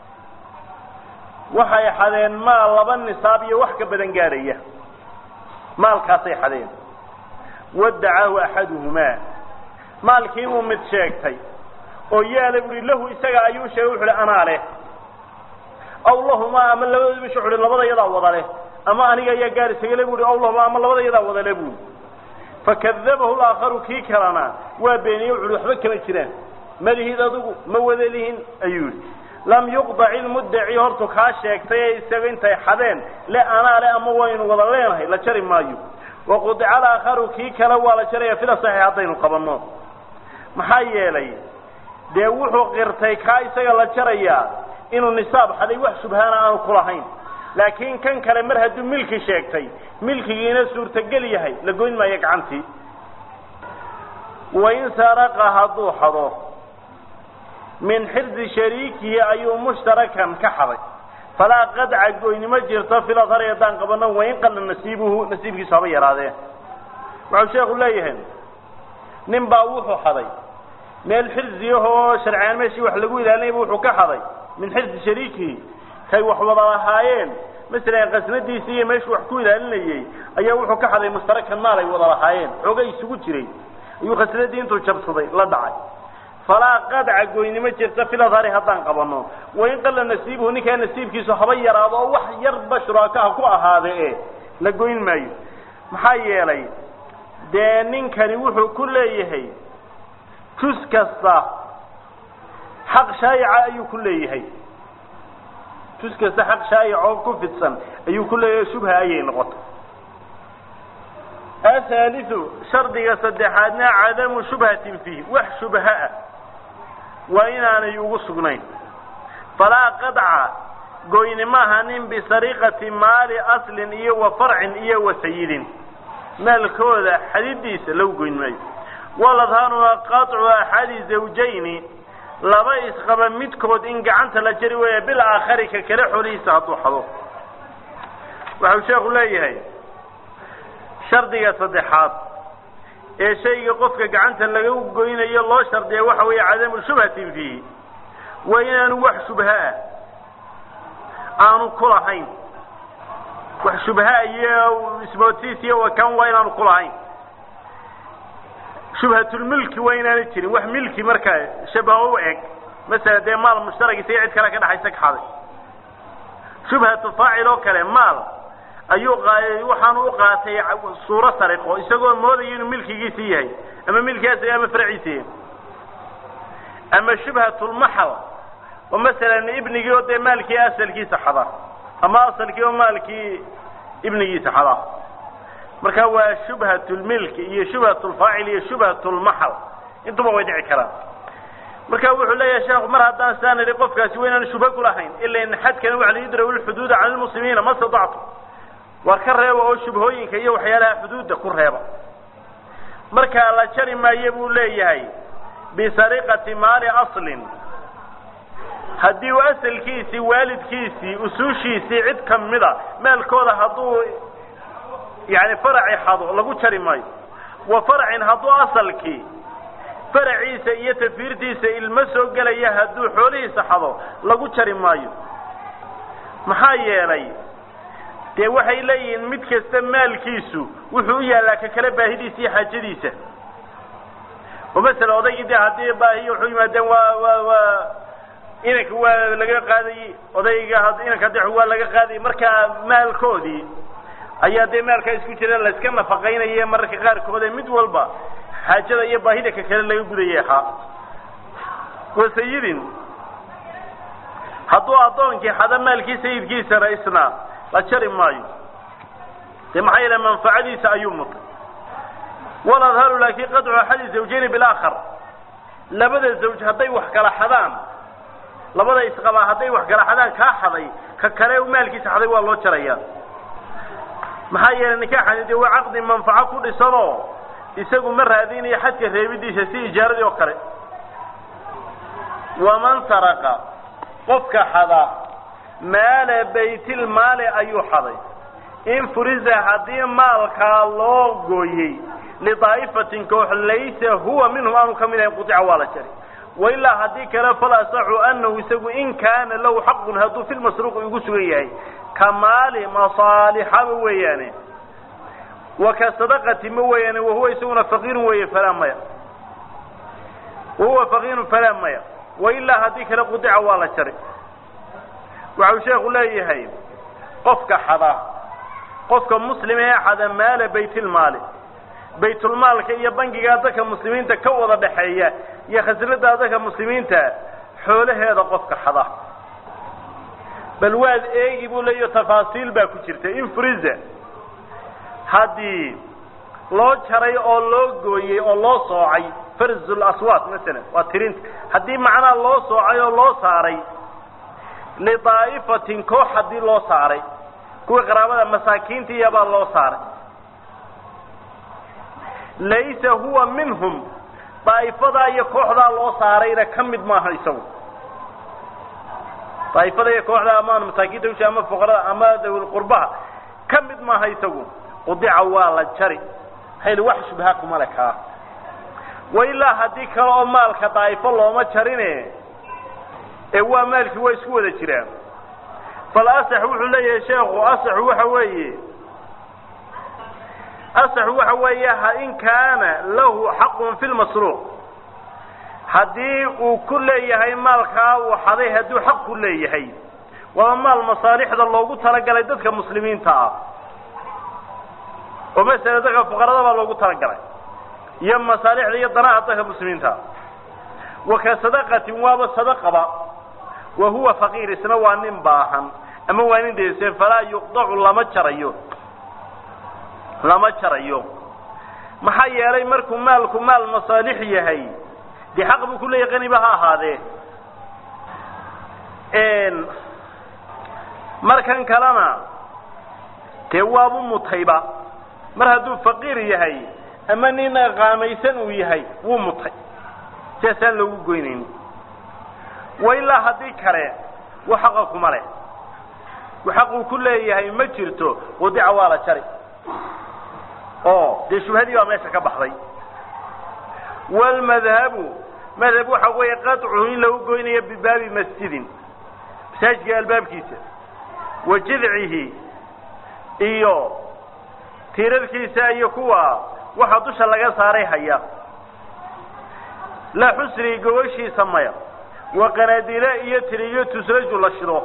waxay xadeen maal laba nisaab iyo wax ka badan gaadhaya maalkaasay xadeen wadacaahu axaduhumaa maalkiibuu mid sheegtay oo yaala buhi lahu isaga ayuu sheegay wuxu uhi anaa leh aw lahumaa ama labadooda bish wuxu uhi labada yadaa wada leh ama aniga ayaa gaar isagale buuhi aw lahumaa ama labada yadaa wada leh buui fakadabahu laakharu kii kalena waa beeniyey wuxu uhi waxba kama jiraan malihid adugu ma wada lihin ayuu yihi lam yuqdac ilmuddaci hortu kaa sheegtay ee isaga intay xadeen le anaa le ama waynu wada leenahay la jari maayo waqudica alaakharu kii kale waa la jaraya fila saxiix haddaynu qabanno maxaa yeelay dee wuxuu qirtay kaa isaga la jarayaa inuu nisaab xaday wax shubhaana aanu ku lahayn laakiin kan kale mar hadduu milki sheegtay milkigiina suurtagel yahay la goyn maayo gacantii wain saraqa hadduu xado min xirdi shariikihi ayuu mushtarakan ka xaday falaa qadca goynimo jirto filadhari haddaan qabano wain qalla nasiibuhu nasiibkiisu haba yaraadee waxau sheekhu leeyahay nin baa wuxuu xaday meel xirziyahoo sharciyaan meeshii wax lagu ilaalinayba wuxuu ka xaday min xirdi shariikihi kay wax wada lahaayeen masalan qasnadiisii iyo meeshuu wax ku ilaalinayey ayaa wuxuu ka xaday mushtarakan maal ay wada lahaayeen xooga isugu jiray ayuu khasnadii intuu jabsaday la dhacay falaa qadca goynimo jirta filadhari haddaan qabano wain qalla nasiibuhu ninkaa nasiibkiisu haba yaraado oo wax yarba shuraakaha ku ahaade e la goyn maayo maxaa yeelay dee ninkani wuxuu ku leeyahay jus kasta xaq shaayica ayuu ku leeyahay jus kasta xaq shaayic oo ku fidsan ayuu ku leeyahay shubha ayay noqota ahaaliu shardiga saddexaadna cadamu shubhatin fiih wax shubha ah waa inaanay ugu sugnayn falaa qadca goyni maaha nin bisariqati maali aslin iyo wa farcin iyo wa sayidin maalkooda xadidiisa lagu goyn maayo waladhaanuna qaطcu axadi zawjayni laba isqaba midkood in gacanta la jari weeya bil aakhari ka kale xolihiisa hadduu xado waxau sheekhu leeyahay shardiga saddexaad ee shayga qofka gacanta laga goynayo loo shardiya waxa weeye cadamu shubhatin fiihi waa inaanu wax shubha ah aanu ku lahayn wax shubha iyo ismootiis iyo wakan waa inaanu ku lahayn shubhatulmilki waa inaana jirin wax milki markaa shabaho u eg masala dee maal mushtarag isaga cid kale ka dhexaysa ka xaday shubhatu faacil oo kale maal ayuu waxaanu u qaatay suuro sariqo isagoo moodayo inuu milkigiisii yahay ama milkigaas ama farciisi yahay ama shubhatulmaxal oo masalan ibnigii oo dee maalkii asalkiisa xada ama asalkii oo maalkii ibnigiisa xada marka waa shubhatulmilki iyo shubhatulfaacil iyo shubhatulmaxal intuba way dhici karaan marka wuxuu leeyahay sheekhu mar haddaan saan idhi qofkaasi waa inaanu shubha ku lahayn ila in xadkana waxa la yudraw lxuduuda cala lmuslimiina ma stadactu war ka reeba oo shubhooyinka iyo waxyaalaha xuduudda ku reeba markaa la jari maayo buu leeyahay bisariqati maali aslin haddii uu asalkiisii waalidkiisii usuushiisii cid kamida maalkooda hadduu yani faraci xado lagu jari maayo wa farcin hadduu asalkii faraciisa iyo tafiirtiisa ilmo soo gelaya hadduu xoolihiisa xado lagu jari maayo maxaa yeelay dee waxay leeyihiin mid kasta maalkiisu wuxuu u yaallaa ka kale baahidiisa iyo xaajadiisa oo masala odaygii dee haddii baahiyo wuxuu yimaadeen waa waa waa inanka waa laga qaadayey odayga inanka de waa laga qaadayay markaa maalkoodii ayaa dee maalkaa isku jira layska nafaqaynaya mararka qaarkood ee mid walba xaajada iyo baahida ka kale laga gudayay ahaa wasayidin hadduu addoonkii xada maalkii sayidkiisana isna la jari maayo dee maxaa yeele manfacadiisa ayuu mutay waladharu laakin qadcu axadi zawjayni bilaakhar labada zawj hadday wax kala xadaan labada isqabaa hadday wax kala xadaan kaa xaday ka kale maalkiisa xaday waa loo jaraya maxaa yeelay nikaaxani dee waa caqdi manfaco ku dhisanoo isagu ma raadinayo xadka reebidiisa si ijaaradii oo kale waman saraqa qofka xada maala baytilmaali ayuu xaday in furisa haddii maalkaa loo gooyey lidaa'ifatin koox laysa huwa minhum aanu ka mid ahayn qudica waa la jari wailaa haddii kale fal asaxu anahu isagu in kaana lahu xaqun hadduu fi lmasruuqi ugu sugan yahay ka maali masaalixaba weeyaane wa ka sadaqati ma weeyaane wahuwa isaguna faqiirun weeye falaa maya wahuwa faqiirun falaa maya wailaa haddii kale qudica waa la jari waxau sheekhu leeyahay qofka xada qofka muslim ee xada maala baytilmaali baytulmaalka iyo bangigaa dadka muslimiinta ka wada dhaxeeya iyo khasnada dadka muslimiinta xoolaheeda qofka xada bal waad eegi buu leeyaho tafaasiil baa ku jirta in friza haddii loo jaray oo loo gooyey oo loo soocay farzul aswaat masalan waa tirinta haddii macnaha loo soocay oo loo saaray lidaa'ifatin koox haddii loo saaray kuwii qaraabada masaakiinta iyabaa loo saaray laysa huwa minhum daa'ifadaa iyo kooxdaa loo saarayna ka mid maaha isagu daa'ifada iyo kooxda ama masaakiinta usha ama fuqarada ama dawil qurbaha ka mid maaha isagu udica waa la jari hayl wax shubha kuma le kaa wailaa haddii kale oo maalka daa'ifo looma jarine ee waa maalkii waa isku wada jiraan fal asax wuxuu leeyahay sheekhu asaxu waxa weeye asaxu waxa weeye in kaana lahu xaqun fi lmasruuq haddii uu ku leeyahay maalkaa uu xaday hadduu xaq ku leeyahay waa maal masaalixda loogu talagalay dadka muslimiinta ah oo masala dadka fuqarada baa loogu talagalay iyo masaalixda iyo danaha dadka muslimiinta wa ka sadaqatin waaba sadaqaba wa huwa faqiir isna waa nin baahan ama waa nin deese falaa yuqdacu lama jarayo lama jarayo maxaa yeelay markuu maalku maal masaalix yahay dee xaq buu ku leeyahay qaniba ha ahaadee markan kalena dee waabu mutayba mar hadduu faqiir yahay ama nin qaamaysan uu yahay wuu mutay sidaasaan loogu goynayni wa ilaa haddii kale wa xaqa kuma leh wa xaquu ku leeyahay ma jirto wadica waa la jari oo dee shubhadii baa meesha ka baxday wlmadhabu madhab waxa weeye qaطcu in lagu goynayo bibaabi masjidin masaajidka albaabkiisa wa jidcihi iyo tiirarkiisa iyo kuwa waxa dusha laga saaray haya la xusri gogoshiisa maya wa qanaadile iyo tiriyo tusraju la shido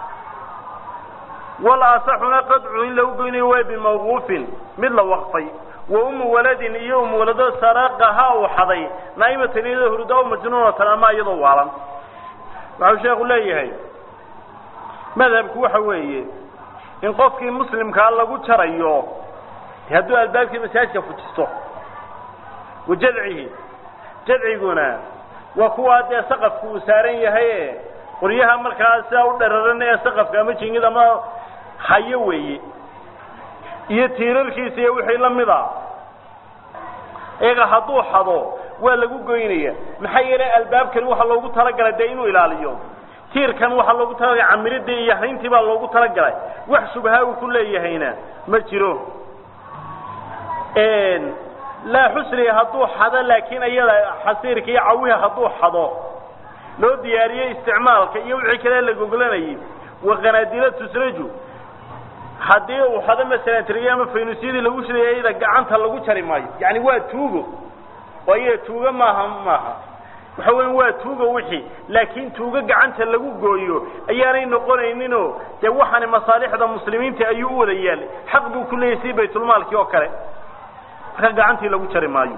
wal asaxuna qadcu in lagu goynayo waa bimawquufin mid la waqfay wa umu waladin iyo umu walado saraqaha uu xaday naa'imatan iyadoo hurda o majnuunatan ama iyadoo waalan waxau sheekhu leeyahay madhabku waxa weeye in qofkii muslimkaa lagu jarayo hadduu albaabkii masaajidka fujisto wa jadcihi jadciguna waa kuwaa dee saqafku uu saaran yahay e qoryaha markaa sidaa u dhararan ee saqafka ama jingid ama hayo weeye iyo tiirarkiisa iyo wixii la mid a iyaga hadduu xado waa lagu goynaya maxaa yeelay albaabkani waxaa loogu talagalay dee inuu ilaaliyo tiirkan waxaa loogu talagalay camiridii iyo hayntii baa loogu talagalay wax shubha uu ku leeyahayna ma jiro laa xusri hadduu xado laakiin iyada xasiirka iyo cawiha hadduu xado loo diyaariyo isticmaalka iyo wixii kale la goglanayay wa qanaadila tusraju haddii uu xado masalan tiriyo ama faynusyadii lagu shidaya iyada gacanta lagu jari maayo yani waa tuugo oo iyada tuugo maaha maaha waxa weya waa tuugo wixii laakiin tuugo gacanta lagu gooyo ayaanay noqonayninoo dee waxaani masaalixda muslimiinta ayuu u wada yaalay xaq buu ku leeyahy si baytulmaalkii oo kale marka gacantii lagu jari maayo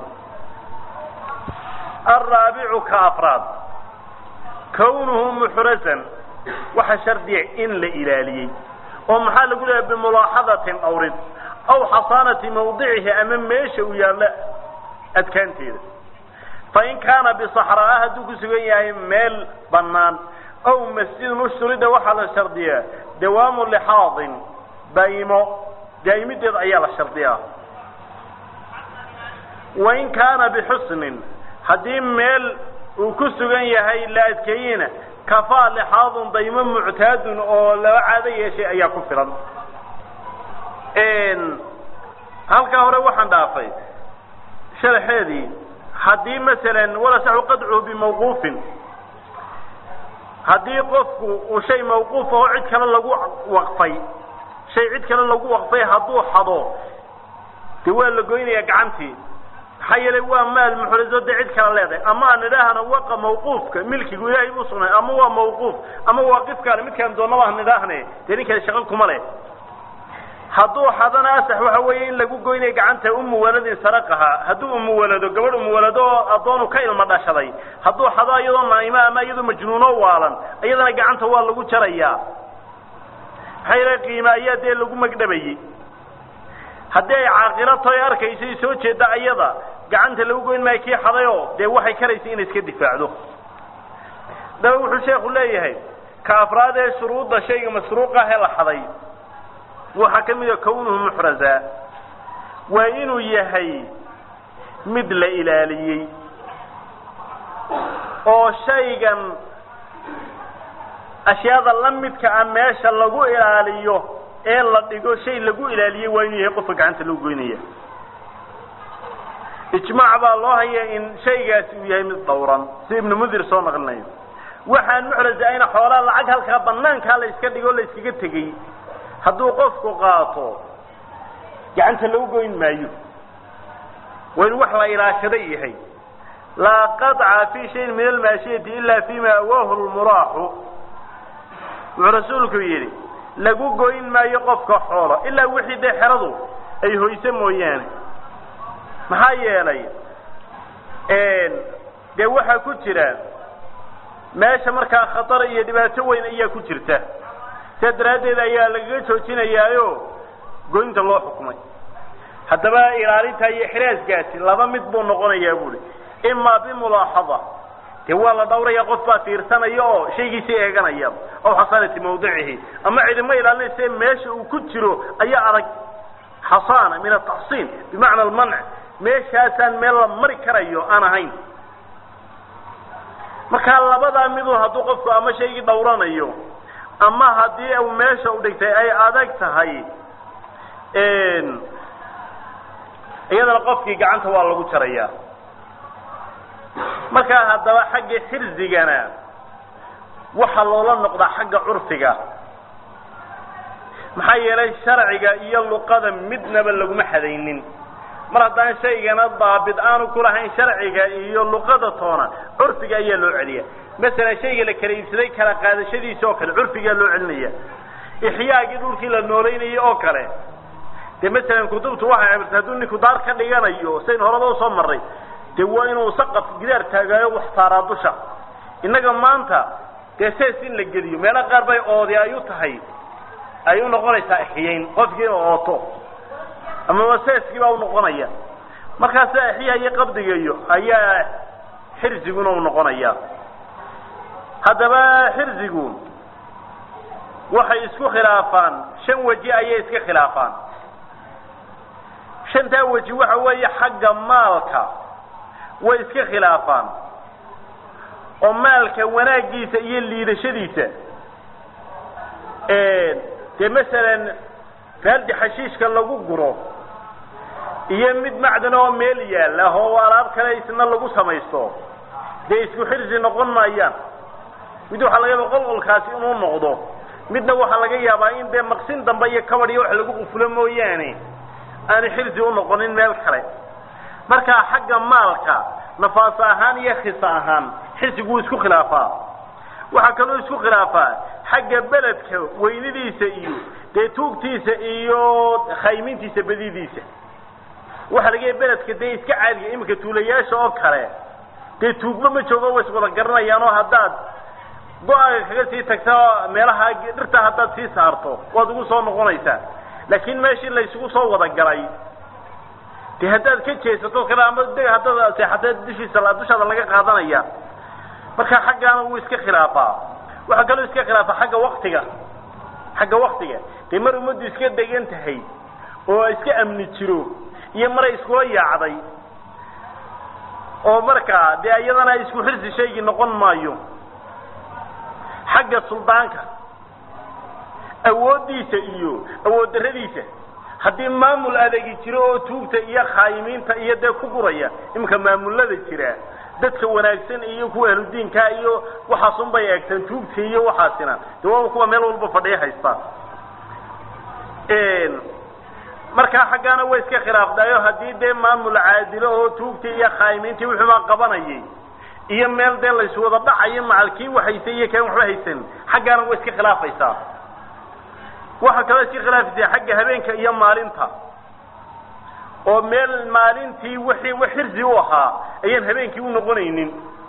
alraabicu ka afraad kawnuhu muxrazan waxa shardiya in la ilaaliyey oo maxaa lagu leeyahay bimulaaxadatin awrid aw xasaanati mawdicihi ama meesha uu yaallo adkaanteeda fain kaana bisaxraa hadduu ku sugan yahay meel bannaan aw masjidun ushturida waxaa la shardiyaa dawaamu lixaadin daa'imo daa'imideed ayaa la shardiyaa wain kaana bixusnin haddii meel uu ku sugan yahay la adkeeyena kafaa lixaadun daymo muctaadun oo laba caado yeeshay ayaa ku filan halkaa hore waxaan dhaafay sharaxeedii haddii masalan walasaxu qadcuhu bimawquufin haddii qofku uu shay mawquuf aho cid kale lagu waqfay shay cid kale lagu waqfay hadduu xado dee waa la goynayaa gacantii maxaa yeelay waa maal muxrazo dee cid kale leedahay ama aan idhaahna waqa mawquufka milkigu ilaahay buu sugnay ama waa mawquuf ama waaqifkaale midkaan doonaba han idhaahne dee nin kale shaqo kuma leh hadduu xadana asax waxa weeye in lagu goynaya gacanta umu waladin saraqaha hadduu umuwalado gabadh umuwalado oo addoonu ka ilmo dhashaday hadduu xado iyadoo naa'imo ama iyadoo majnuuno waalan iyadana gacanta waa lagu jarayaa maxaa yeele qiime ayaa dee lagu magdhabayey haddii ay caaqilo tahay arkayso i soo jeeda ayada gacanta lagu goyn maayo kii xadayoo dee waxay karaysa inay iska difaacdo daba wuxuu sheekhu leeyahay ka afraad ee shuruudda shayga masruuqah ee la xaday waxaa ka mida kawnuhu muxraza waa inuu yahay mid la ilaaliyey oo shaygan ashyaada la midka ah meesha lagu ilaaliyo ee la dhigo shay lagu ilaaliyey waa inuu yahay qofka gacanta lagu goynaya ijmaac baa loo haya in shaygaasi uu yahay mid dhowran si ibnu mundir soo naqlinayo waxaan muxraza ayna xoolaa lacag halkaa banaankaa la iska dhigo o la iskaga tegey hadduu qofku qaato gacanta lagu goyn maayo waa inu wax la ilaashada yahay laa qaطca fi shayin min almaashiyati ila fima awaahu lmuraaxu wuxuu rasuulku yidhi lagu goyn maayo qofka xoolo ilaa wixii dee xeradu ay hoyso mooyaane maxaa yeelay dee waxaa ku jira meesha markaa khatar iyo dhibaato weyn ayaa ku jirta sidaa daraaddeed ayaa lagaga joojinayaayo goynta loo xukumay haddaba ilaalinta iyo xiraaskaasi laba mid buu noqonayaa buuhi imaa bimulaaxada dee waa la dhawraya qof baa fiirsanaya oo shaygiisii eeganaya aw xasaanati mawdicihi ama cidimo ilaalinaysa meesha uu ku jiro ayaa adag xasaana min ataxsiin bimacna almanc meeshaasaan meel la mari karayo aan ahayn markaa labadaa miduu hadduu qofku ama shaygii dhawranayo ama haddii u meesha u dhigtay ay adag tahay iyadana qofkii gacanta waa lagu jarayaa markaa haddaba xagga xirsigana waxaa loola noqdaa xagga curfiga maxaa yeelay sharciga iyo luqada midnaba laguma xadaynin mar haddaan shaygana daabit aanu kulahayn sharciga iyo luqada toona curfiga ayaa loo celiya masalan shayga la kala iibsaday kala qaadashadiisa oo kale curfigaa loo celinaya ixyaagii dhulkii la noolaynayay oo kale dee masalan kutubtu waxay cabirtay hadduu ninku daar ka dhiganayo sayn horaba usoo marray dee waa inuu saqaf gidaar taagaayo wax saaraa dusha innaga maanta dee sees in la geliyo meelo qaar bay oodi ay u tahay ay u noqonaysaa ixyayn qofkii inuu ooto amaba seeskii baa unoqonaya markaasa ixyaha iyo qabdigayo ayaa xirsiguna u noqonaya haddaba xirsigu waxay isku khilaafaan shan weji ayay iska khilaafaan shantaa weji waxa weeye xagga maalka way iska khilaafaan oo maalka wanaaggiisa iyo liidashadiisa dee masalan raaldi xashiishka lagu guro iyo mid macdan oo meel yaalla oo alaab kale isna lagu samaysto dee isku xirsi noqon maayaan mid waxaa laga yaaba qolqolkaasi inuu noqdo midna waxaa laga yaabaa in dee maqsin dambe iyo kabad iyo wax lagu qufulo mooyaane aanu xirsi unoqonin meel kale markaa xagga maalka nafaas ahaan iyo khisa ahaan xirsigu wuu isku khilaafaa waxaa kaloo isku khilaafaa xagga beledka weynidiisa iyo dee tuugtiisa iyo khaymintiisa badidiisa waxaa laga yahay beledka dee iska caadiga iminka tuulayaasha oo kale dee tuugba ma joogo way iswada garanayaan oo haddaad go-aaga kaga sii tagta meelaha dhirta haddaad sii saarto waad ugu soo noqonaysaa laakiin meeshii laysugu soo wada galay dee haddaad ka jeesato kale ama de haddaad seexatee dushiisa dushaada laga qaadanaya marka xaggaana wuu iska khilaafaa waxaa kaloo iska khilaafaa xagga waktiga xagga waktiga dee mar ummaddu iska degan tahay oo iska amni jiro iyo maray iskula yaacday oo markaa dee iyadana isku xirsi shaygii noqon maayo xagga suldaanka awooddiisa iyo awood darradiisa haddii maamul adeegi jiro oo tuugta iyo khaayimiinta iyo dee ku guraya iminka maamulada jira dadka wanaagsan iyo kuwa ahludiinka iyo waxaasun bay eegtaan tuugta iyo waxaasina dee waaba kuwa meel walba fadhiya haystaan markaa xaggaana way iska khilaafdayo haddii dee maamul caadilo oo tuugtii iyo khaayimiintii wuxuumaa qabanayay iyo meel dee layswada dhacayo macalkii waxhaysay iyo kan waxba haysan xaggaana way iska khilaafaysaa waxaa kaloo iska khilaafaysaa xagga habeenka iyo maalinta oo meel maalintii wixii wax xirsi u ahaa ayaan habeenkii u noqonaynin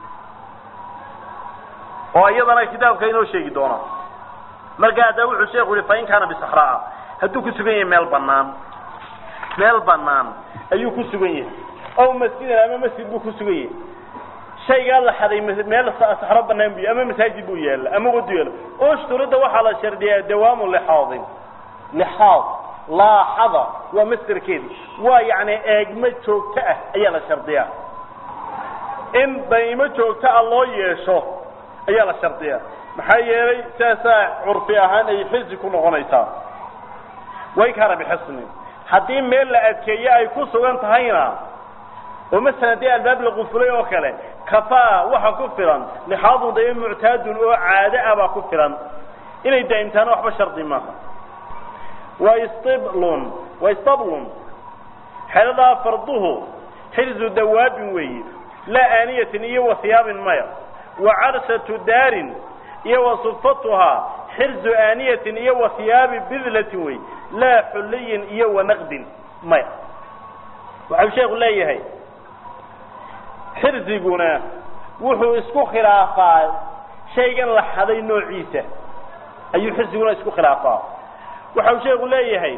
oo iyadana kitaabka inoo sheegi doona marka hadda wuxuu sheekhu yihi fain kaana bisaxraa hadduu ku sugan yahay meel banaan meel banaan ayuu ku sugan yahay ow masjidan ama masjid buu ku sugan yahay shaygaa la xaday meel saxro banaan bu ama masaajid buu yaalla ama wadu yaalla ushturida waxaa la shardiyaa dawaamu lixaadin lixaad laaxada waa masderkeedi waa yacni eegmo joogto ah ayaa la shardiyaa in daymo joogto ah loo yeesho ayaa la shardiyaa maxaa yeelay saasaa curfi ahaan ay xisi ku noqonaysaa way kaana bixisnin haddii meel la adkeeye ay ku sugan tahayna oo masalan dee albaab la qufulay oo kale kafaa waxa ku filan lixaadun dayo muctaadun oo caado ah baa ku filan inay daa'imtaana waxba shardi maaha waistiblun waistablun xeladaa farduhu xirzu dawaabin weeye laa aaniyatin iyo wa hiyaabin maya wa carsatu daarin iyo wa sufatuhaa xirzu aaniyatin iyo wa hiyaabi bidlatin wey laa xulliyin iyo wa naqdin maya waxau sheekhu leeyahay xirsiguna wuxuu isku khilaafaa shaygan la xaday noociisa ayuu xirsiguna isku khilaafaa waxau sheekhu leeyahay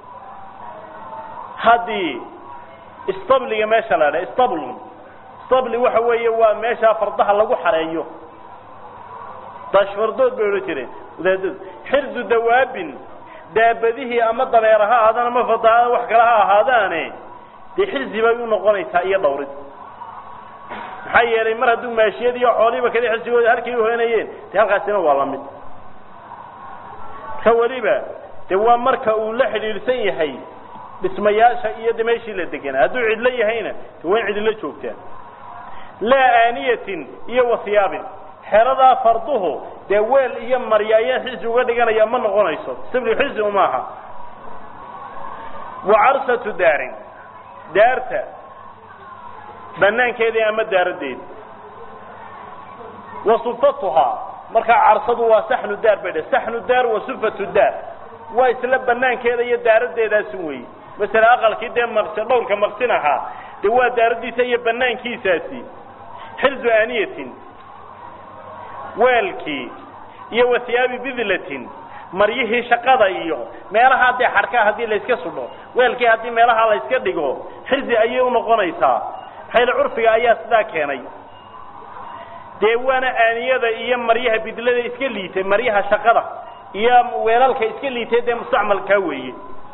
haddii istabliga meesha la dha stablun stabli waxa weeye waa meeshaa fardaha lagu xareeyo dashfardood bay odhan jireen wadaadadu xirzu dawaabin daabadihii ama dabeer ha ahaadaan ama fadaha wax kale ha ahaadaane dee xirsi bay u noqonaysaa iyo dhawrid maxaa yeelay mar hadduu maashiyad iyo xoolihiiba kada xirsigooda halkay uhoynayeen dee halkaasina waa la mid ka weliba dee waa marka uu la xidhiidhsan yahay dhismayaasha iyo de meeshii la deganaa hadduu cidlo yahayna de waa in cidilo joogtaa laa aaniyatin iyo wasiyaabin xeradaa farduhu dee weel iyo marya ayaa xisi uga dhiganaya ma noqonayso sibli xisi umaaha wa carsatu daarin daarta banaankeedii ama daaradeedi wa sufatuhaa markaa carsadu waa saxnu daar bay dhe saxnu daar wa sufatu daar waa isla banaankeeda iyo daaradeedaasun weeye masala aqalkii dee maqsi dhowrka maqsin ahaa dee waa daaradiisa iyo banaankiisaasi xirzu aaniyatin weelkii iyo wasiyaabi bidlatin maryihii shaqada iyo meelaha dee xadhkaa haddii layska sudho weelkii haddii meelaha layska dhigo xirzi ayay unoqonaysaa maxayla curfiga ayaa sidaa keenay dee waana aaniyada iyo maryaha bidlada iska liitay maryaha shaqada iyo weelalka iska liitay dee mustacmalkaa weeye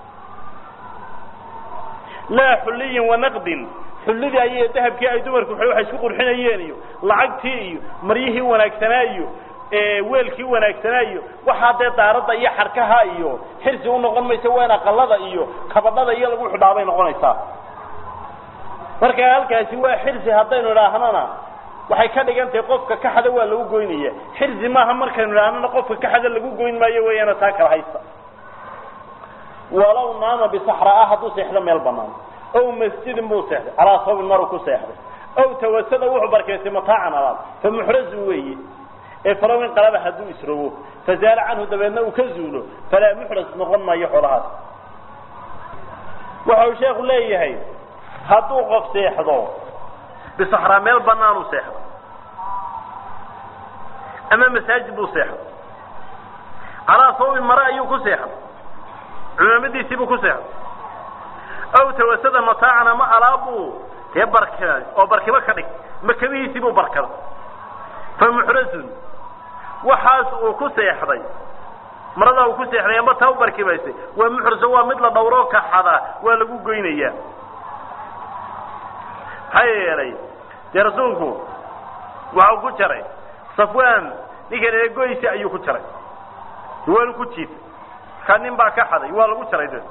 laa xulliyin wanaqdin xullidii ay dahabkii ay dumarku waxay isku qurxinayeen iyo lacagtii iyo maryihii wanaagsanaa iyo weelkii wanaagsanaa iyo waxaa dee daaradda iyo xarkaha iyo xirsi unoqon maysa waa in aqalada iyo kabadhada iyo lagu xidhaabay noqonaysaa marka halkaasi waa xirsi haddaynu idhaahnana waxay ka dhigan tahay qofka kaxada waa lagu goynaya xirsi maaha markaynu idhaahnana qofka kaxada lagu goyn maayo weeyaana taa kala haysta walow naama bisaxraa hadduu seexdo meel banaan ow masjidin buu seexday calaa sabin maruu ku seexday ow tawasada wuxuu barkaystay mataacan alaab fa muxrazun weeye ee falow in qalaba hadduu isrogo fazaala canhu dabeedna uu ka zuulo falaa muxras noqon maayo xoolahaas waxa uu sheekhu leeyahay hadduu qof seexdo bisaxraa meel banaanu seexdo ama masaajid buu seexdo calaa sawbin mare ayuu ku seexday cumaamadiisii buu ku seexday aw tawasada mataacan ama alaabbuu dee barkaday oo barkibo ka dhig makabihiisii buu barkaday fa muxrazun waxaas uu ku seexday maradaa uu ku seexday amba taa u barkibaysay waa muxraso waa mid la dhawroo kaxada waa lagu goynayaa maxaa yeelay dee rasuulku waxau ku jaray safwaan ninkan ee goysi ayuu ku jaray waanu ku jiitay markaa nin baa ka xaday waa lagu jaray de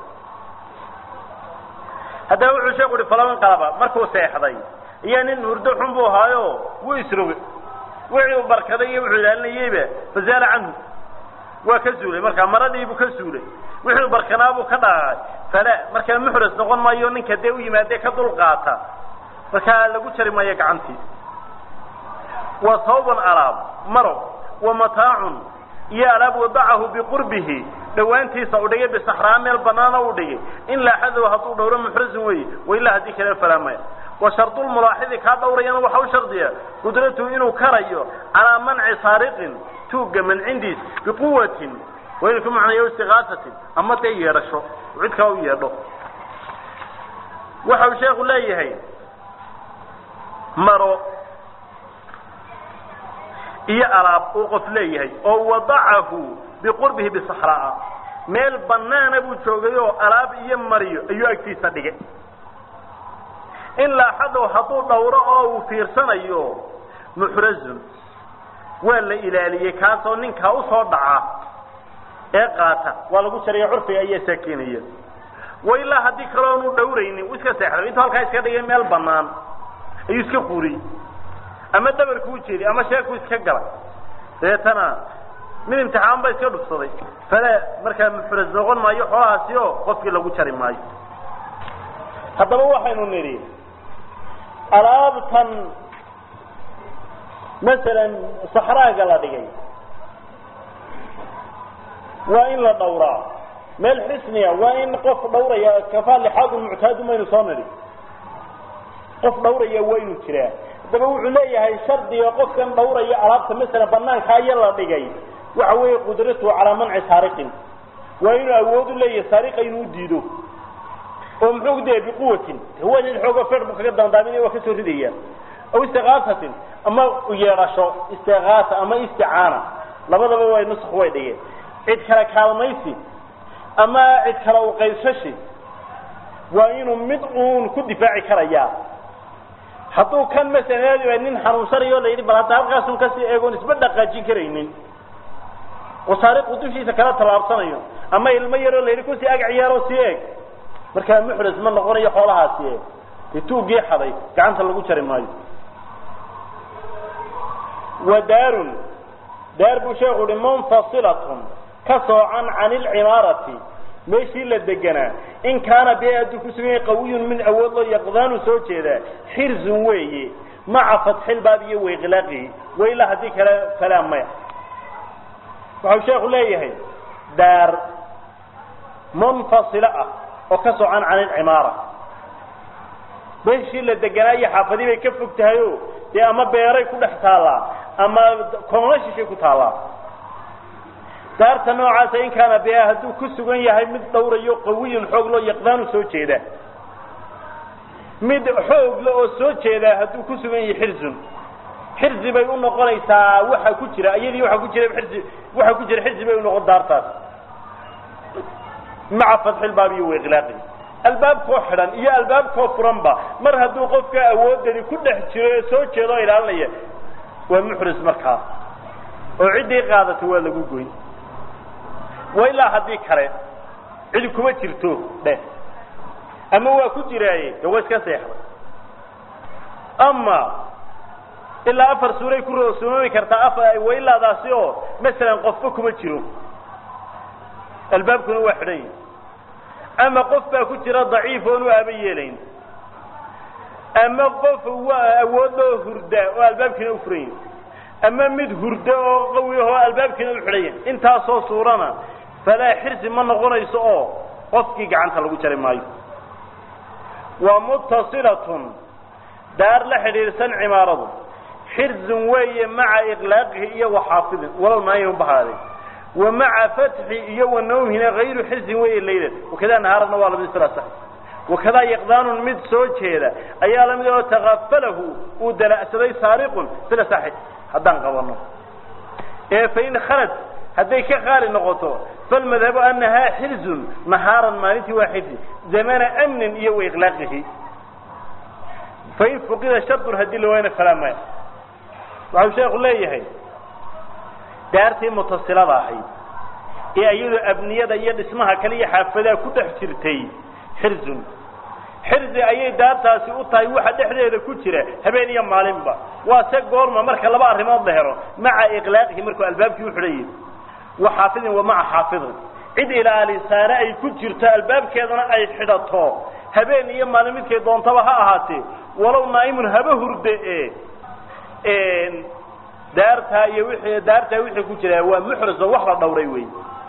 haddaba wuxuu sheeku uhi falaban qalaba markuu seexday iyo nin hurdo xun buu ahaayo wuu isroge wixii uu barkaday iyo wuxuu ilaalinayeyba fazaala canhu waa ka zuulay markaa maradiibuu ka zuulay wixii barkanaabuu ka dhaqaaqay fala markaa muxras noqon maayo ninka dee u yimaadee ka dul qaata markaa lagu jari maayo gacantii wa sawban alaab maro wa mataacun iyo alaab wadacahu biqurbihi dhawaantiisa u dhigay bisaxraa meel banaana u dhigay in laaxadow hadduu dhowro muxrasin weeye wailaa haddii kale falaamaya wa shardulmulaaxidi kaa dhawrayana waxa u shardiya qudratuhu inuu karayo calaa manci saariqin tuugga mancindiis biquwatin waa inuu ku macnayo istiqaasatin ama dee yeedhasho cid kaa u yeedho waxa uu sheekhu leeyahay maro iyo alaab uu qof leeyahay oo wadacahu biqurbihi bisaxraa meel banaana buu joogay oo alaab iyo mariyo ayuu agtiisa dhigay in laaxadow hadduu dhawro oo uu fiirsanayo muxrazun waa la ilaaliyey kaasoo ninkaa usoo dhaca ee qaata waa lagu jariya curfiga ayaa saakinaya wa ilaa haddii kale oonu dhawraynin uu iska seexday intuu halkaa iska dhigay meel banaan ayuu iska quuriyey ama dabarku u jeediy ama sheeku iska galay dabeetana mid imtixaan ba iska dhufsaday fale markaa muxras noqon maayo xoolahaasi oo qofkii lagu jari maayo haddaba waxaynu nidhi alaabtan masalan saxraaga la dhigay waa in la dhawraa meel xisniya waa in qof dhawraya kafaa lixaadun muctaadu maynu soo nidhi qof dhawraya waa inuu jiraa haddaba wuxuu leeyahay shardiga qofkan dhawraya alaabta masalan banaanka aya la dhigay waxa weeye qudratuhu calaa manci saariqin waa inuu awood u leeyahay saariqa inuu diido oo muxuu dee biquwatin hawaadeed xooga fer buu kaga dandaaminaya waa kasoo ridaya aw istiqaasatin ama yeedhasho istiqaasa ama isticaana labadaba way nusq way dhigeen cid kale kaalmaysi ama cid kale u qaybsashi waa inuu mid uun ku difaaci karayaa hadduu kan masalan nin xanuunsanayo la yidhi bal hadda halkaasun kasii eegoon isba dhaqaajin karaynin oo saariqu dushiisa kala tallaabsanayo ama ilmo yaroo la yidhi kusii ag ciyaaroo sii eeg markaa muxras ma noqonayo xoolahaasi eeg dee tuuggii xaday gacanta lagu jari maayo wa daarun daar buu sheekhu uhi munfasilatun ka soocan can ilcimaarati meeshii la deganaa in kaana bee hadduu ku sugan yahay qawiyun mid awood loo yaqdaanu soo jeedaa xirzun weeye maca fatxilbaab iyo waiqlaaqihi wailaa haddii kale falaa maya waxau sheekhu leeyahay daar munfasilo ah oo ka socan can ilcimaara meeshii la deganaa iyo xaafadii bay ka fog tahay o dee ama beeray ku dhex taallaa ama koona shishay ku taallaa daarta noocaasa in kaana biha hadduu ku sugan yahay mid dhawrayo qawiyun xoog loo yaqdaanu soo jeeda mid xoogle oo soo jeedaa hadduu ku sugan yahay xirzun xirzi bay u noqonaysaa waxa ku jira iyadii waxa ku jira xirzi waxa ku jira xirzi bay unoqon daartaas maca fatxilbaab iyo waiqlaaqi albaabkoo xidhan iyo albaabkoo furanba mar hadduu qofka awoodani ku dhex jiro ee soo jeeda oo ilaalinaya waa muxris markaas oo ciddii qaadata waa lagu goyn wa ilaa haddii kale cidi kuma jirto dheh ama waa ku jiraaye de waa iska seexday ama ilaa afar suuray ku roosumoomi kartaa afar wailaadaasi oo masalan qofba kuma jiro albaabkuna waa xidhan yahi ama qof baa ku jira daciif oonu aaba yeelayn ama qof waa awoodoo hurda oo albaabkiina u furan yahay ama mid hurda oo qawi ahoo albaabkiina u xidhan yahay intaasoo suurana falaa xirsi ma noqonayso oo qofkii gacanta lagu jari maayo wa muttasilatun daar la xidhiidhsan cimaaradu xirzun weeye maca iqlaaqihi iyo waxaafidin walow naayim bahaaday wa maca fatxi iyo wa nawmhina hayru xirzin weeye laylan wakadaa nahaarana waa lamid sila sax wakadaa yaqdaanun mid soo jeeda ayaa lamid oo takafalahu uu dala'saday saariqun sila saxi haddaan qabano ee fain khalad hadday ka qaali noqoto falmadhabu anahaa xirzun nahaaran maalintii waa xirzi zamana amnin iyo wa iqlaaqihi fain fuqida shardun haddii la waayna falaa maya waxau sheekhu leeyahay daartii mutasilada ahayd ee iyadoo abniyada iyo dhismaha kale iyo xaafadaha ku dhex jirtay xirzun xirzi ayay daartaasi u tahay waxa dhexdeeda ku jira habeen iyo maalinba waa se goorma marka laba arrimood la helo maca iqlaaqihi markuu albaabkii u xidhan yahay wa xaafidin wa maca xaafidin cid ilaalisaane ay ku jirto albaabkeedana ay xidhato habeen iyo maalin midkay doontaba ha ahaatee walow naa'imun haba hurde e daartaa iyo wixii daartaa wixii ku jira waa muxris oo wax la dhawray wey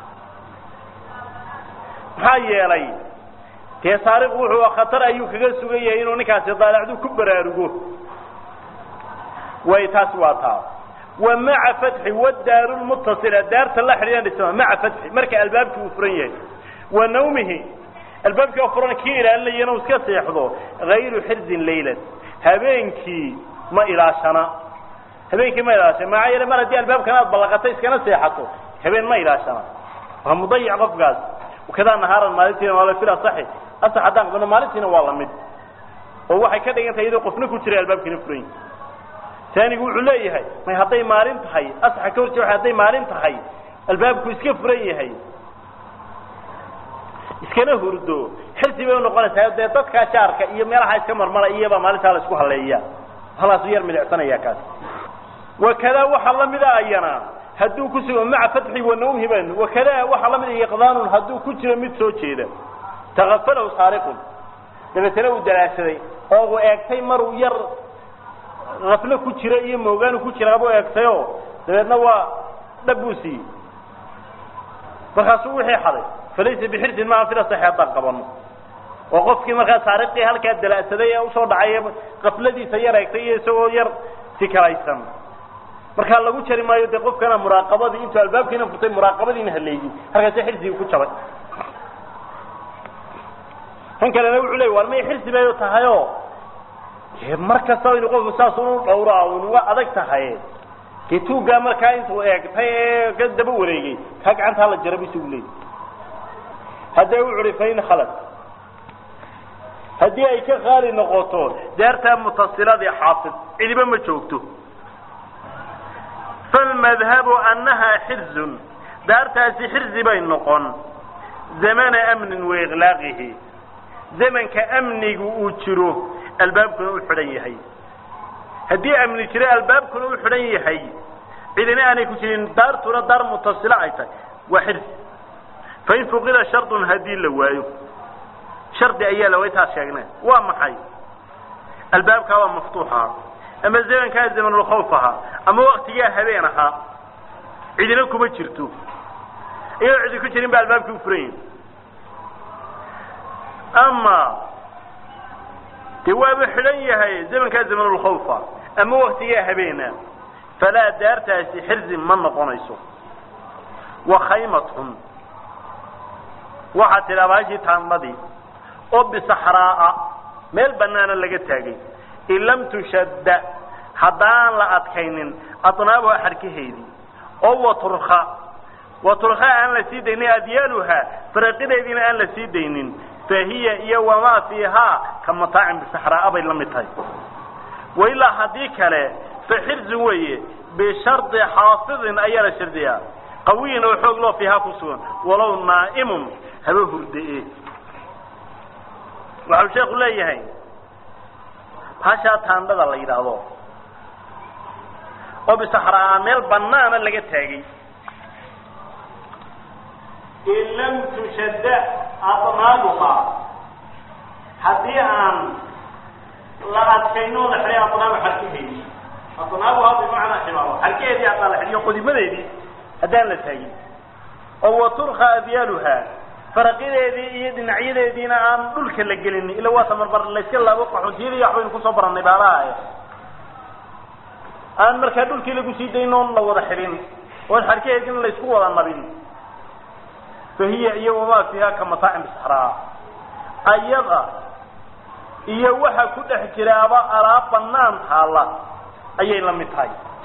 maxaa yeelay dee saariqu wuxuu khatar ayuu kaga sugan yahay inuu ninkaasi daalacdu ku baraarugo way taasi waa taa wa maca fatxi wadaaru lmutasila daarta la xidhiidhan dhisma maca fatxi marka albaabkii uu furan yahay wa nawmihi albaabkii oo furan kii ilaalinaya inuu iska seexdo hayru xirzin laylan habeenkii ma ilaashana habeenkii ma ilaashana maxaa yeele mar haddii albaabkan aad ballaqato iskana seexato habeen ma ilaashana waa mudayic qofkaas kadaa nahaaran maalintiina waa la fil asaxi asax haddaan qabano maalintiina waa lamid oo waxay ka dhigan tahay iyadoo qofna ku jira albaabkiina furan yahay taanigu wuxuu leeyahay may hadday maalin tahay asaxa ka horjee hadday maalin tahay albaabku iska furan yahay iskana hurdo xirsi bay unoqonaysaa dee dadkaa jaarka iyo meelaha iska marmara iyabaa maalintaa la isku haleeya halaasu yar midicsanaya kaas wakadaa waxaa lamida ayana hadduu ku sugo maca fatxi wa nawmhi ban wakadaa waxaa lamida iqdaanun hadduu ku jiro mid soo jeeda takafalahu saariqun dabeetana uu dalaashaday oo uu eegtay maruu yar aflo ku jira iyo moogaanu ku jiraabuu eegtayo dabeedna waa dhab buu siiyey markaasuu wixii xaday falaysa bixirsin maa fila saxi haddaan qabano oo qofkii markaa saariqii halkaa dala'saday ee usoo dhacay kafladiisa yar eegtay iyo isagoo yar sikalaysan markaa lagu jari maayo dee qofkana muraaqabadii intuu albaabkiina furtay muraaqabadiina haleeyey halkaasi xirsigii ku jabay kan kalena wuxuu leey war may xirsi bay tahayoo mar kastaba inu qofku saas unu dhawraa unuga adag tahay dee tuuggaa markaa intuu eegtay ee ka daba wareegay kaa gacantaa la jaraba isagu leey haddee wuxu uhi fain khalad haddii ay ka qaali noqoto daartaa mutasiladii xaafid cidiba ma joogto falmadhabu annahaa xirzun daartaasi xirzi bay noqon zamana amnin wa iqlaaqihi zamanka amnigu uu jiro albaabkuna u xidhan yahay haddii amni jiro albaabkuna u xidhan yahay cidina aanay ku jirin daartuna daar mutasila ay tahay waa xirzi fain fuqida shardun haddii la waayo shardi ayaa la waytaas sheegnay waa maxay albaabkaa waa maftuux ahaa ama zamankaa zamanulkhawf ahaa ama waktigaa habeen ahaa cidina kuma jirto iyadoo cidi ku jirin ba albaabkii u furan yahi ama dee waaba xidhan yahay zamankaa zamanulkhawfa ama waktigaa habeena falaa daartaasi xirzi ma noqonayso wa khaymatun waxaa tidhaa baashii taanmadii oo bisaxraa'a meel banaana laga taagay in lam tushadda haddaan la adkaynin adnaabuha xarkaheedii oo waturka waturka aan la sii daynin adyaaluha faraqideediina aan la sii daynin fahiya iyo wamaa fiihaa ka mataacin bisaxraa'a bay la mid tahay wailaa haddii kale fa xirzun weeye bishardi xaafidin ayaa la shardiyaa qawiyin oo xoog loo fiihaa ku sugan walow naa'imun haba hurde-e waxau sheeku leeyahay hashaa taandhada la yidhaahdo oo bisaxraa meel banaana laga taagay in lam tushadda adnaabuha haddii aan la adkayno la xidhay adnaaba xarkaheedii adnaabuha bimacnaa ximaaro xarkaheedii haddaan la xidhiyo qodimadeedii haddaan la taagin oo waturka abyaaluha faraqideedii iyo dhinacyadeediina aan dhulka la gelin ila waa tamarbar layska laabo qaxootiyadii waxbaynu kusoo barannay baalaha aan markaa dhulkii lagu sii daynoon la wada xidhin oon xarkaheedina laysku wada nabin fahiya iyo wamaa fiiha ka mataacin bisaxraa ayada iyo waxa ku dhex jiraaba alaab banaan taala ayay la mid tahay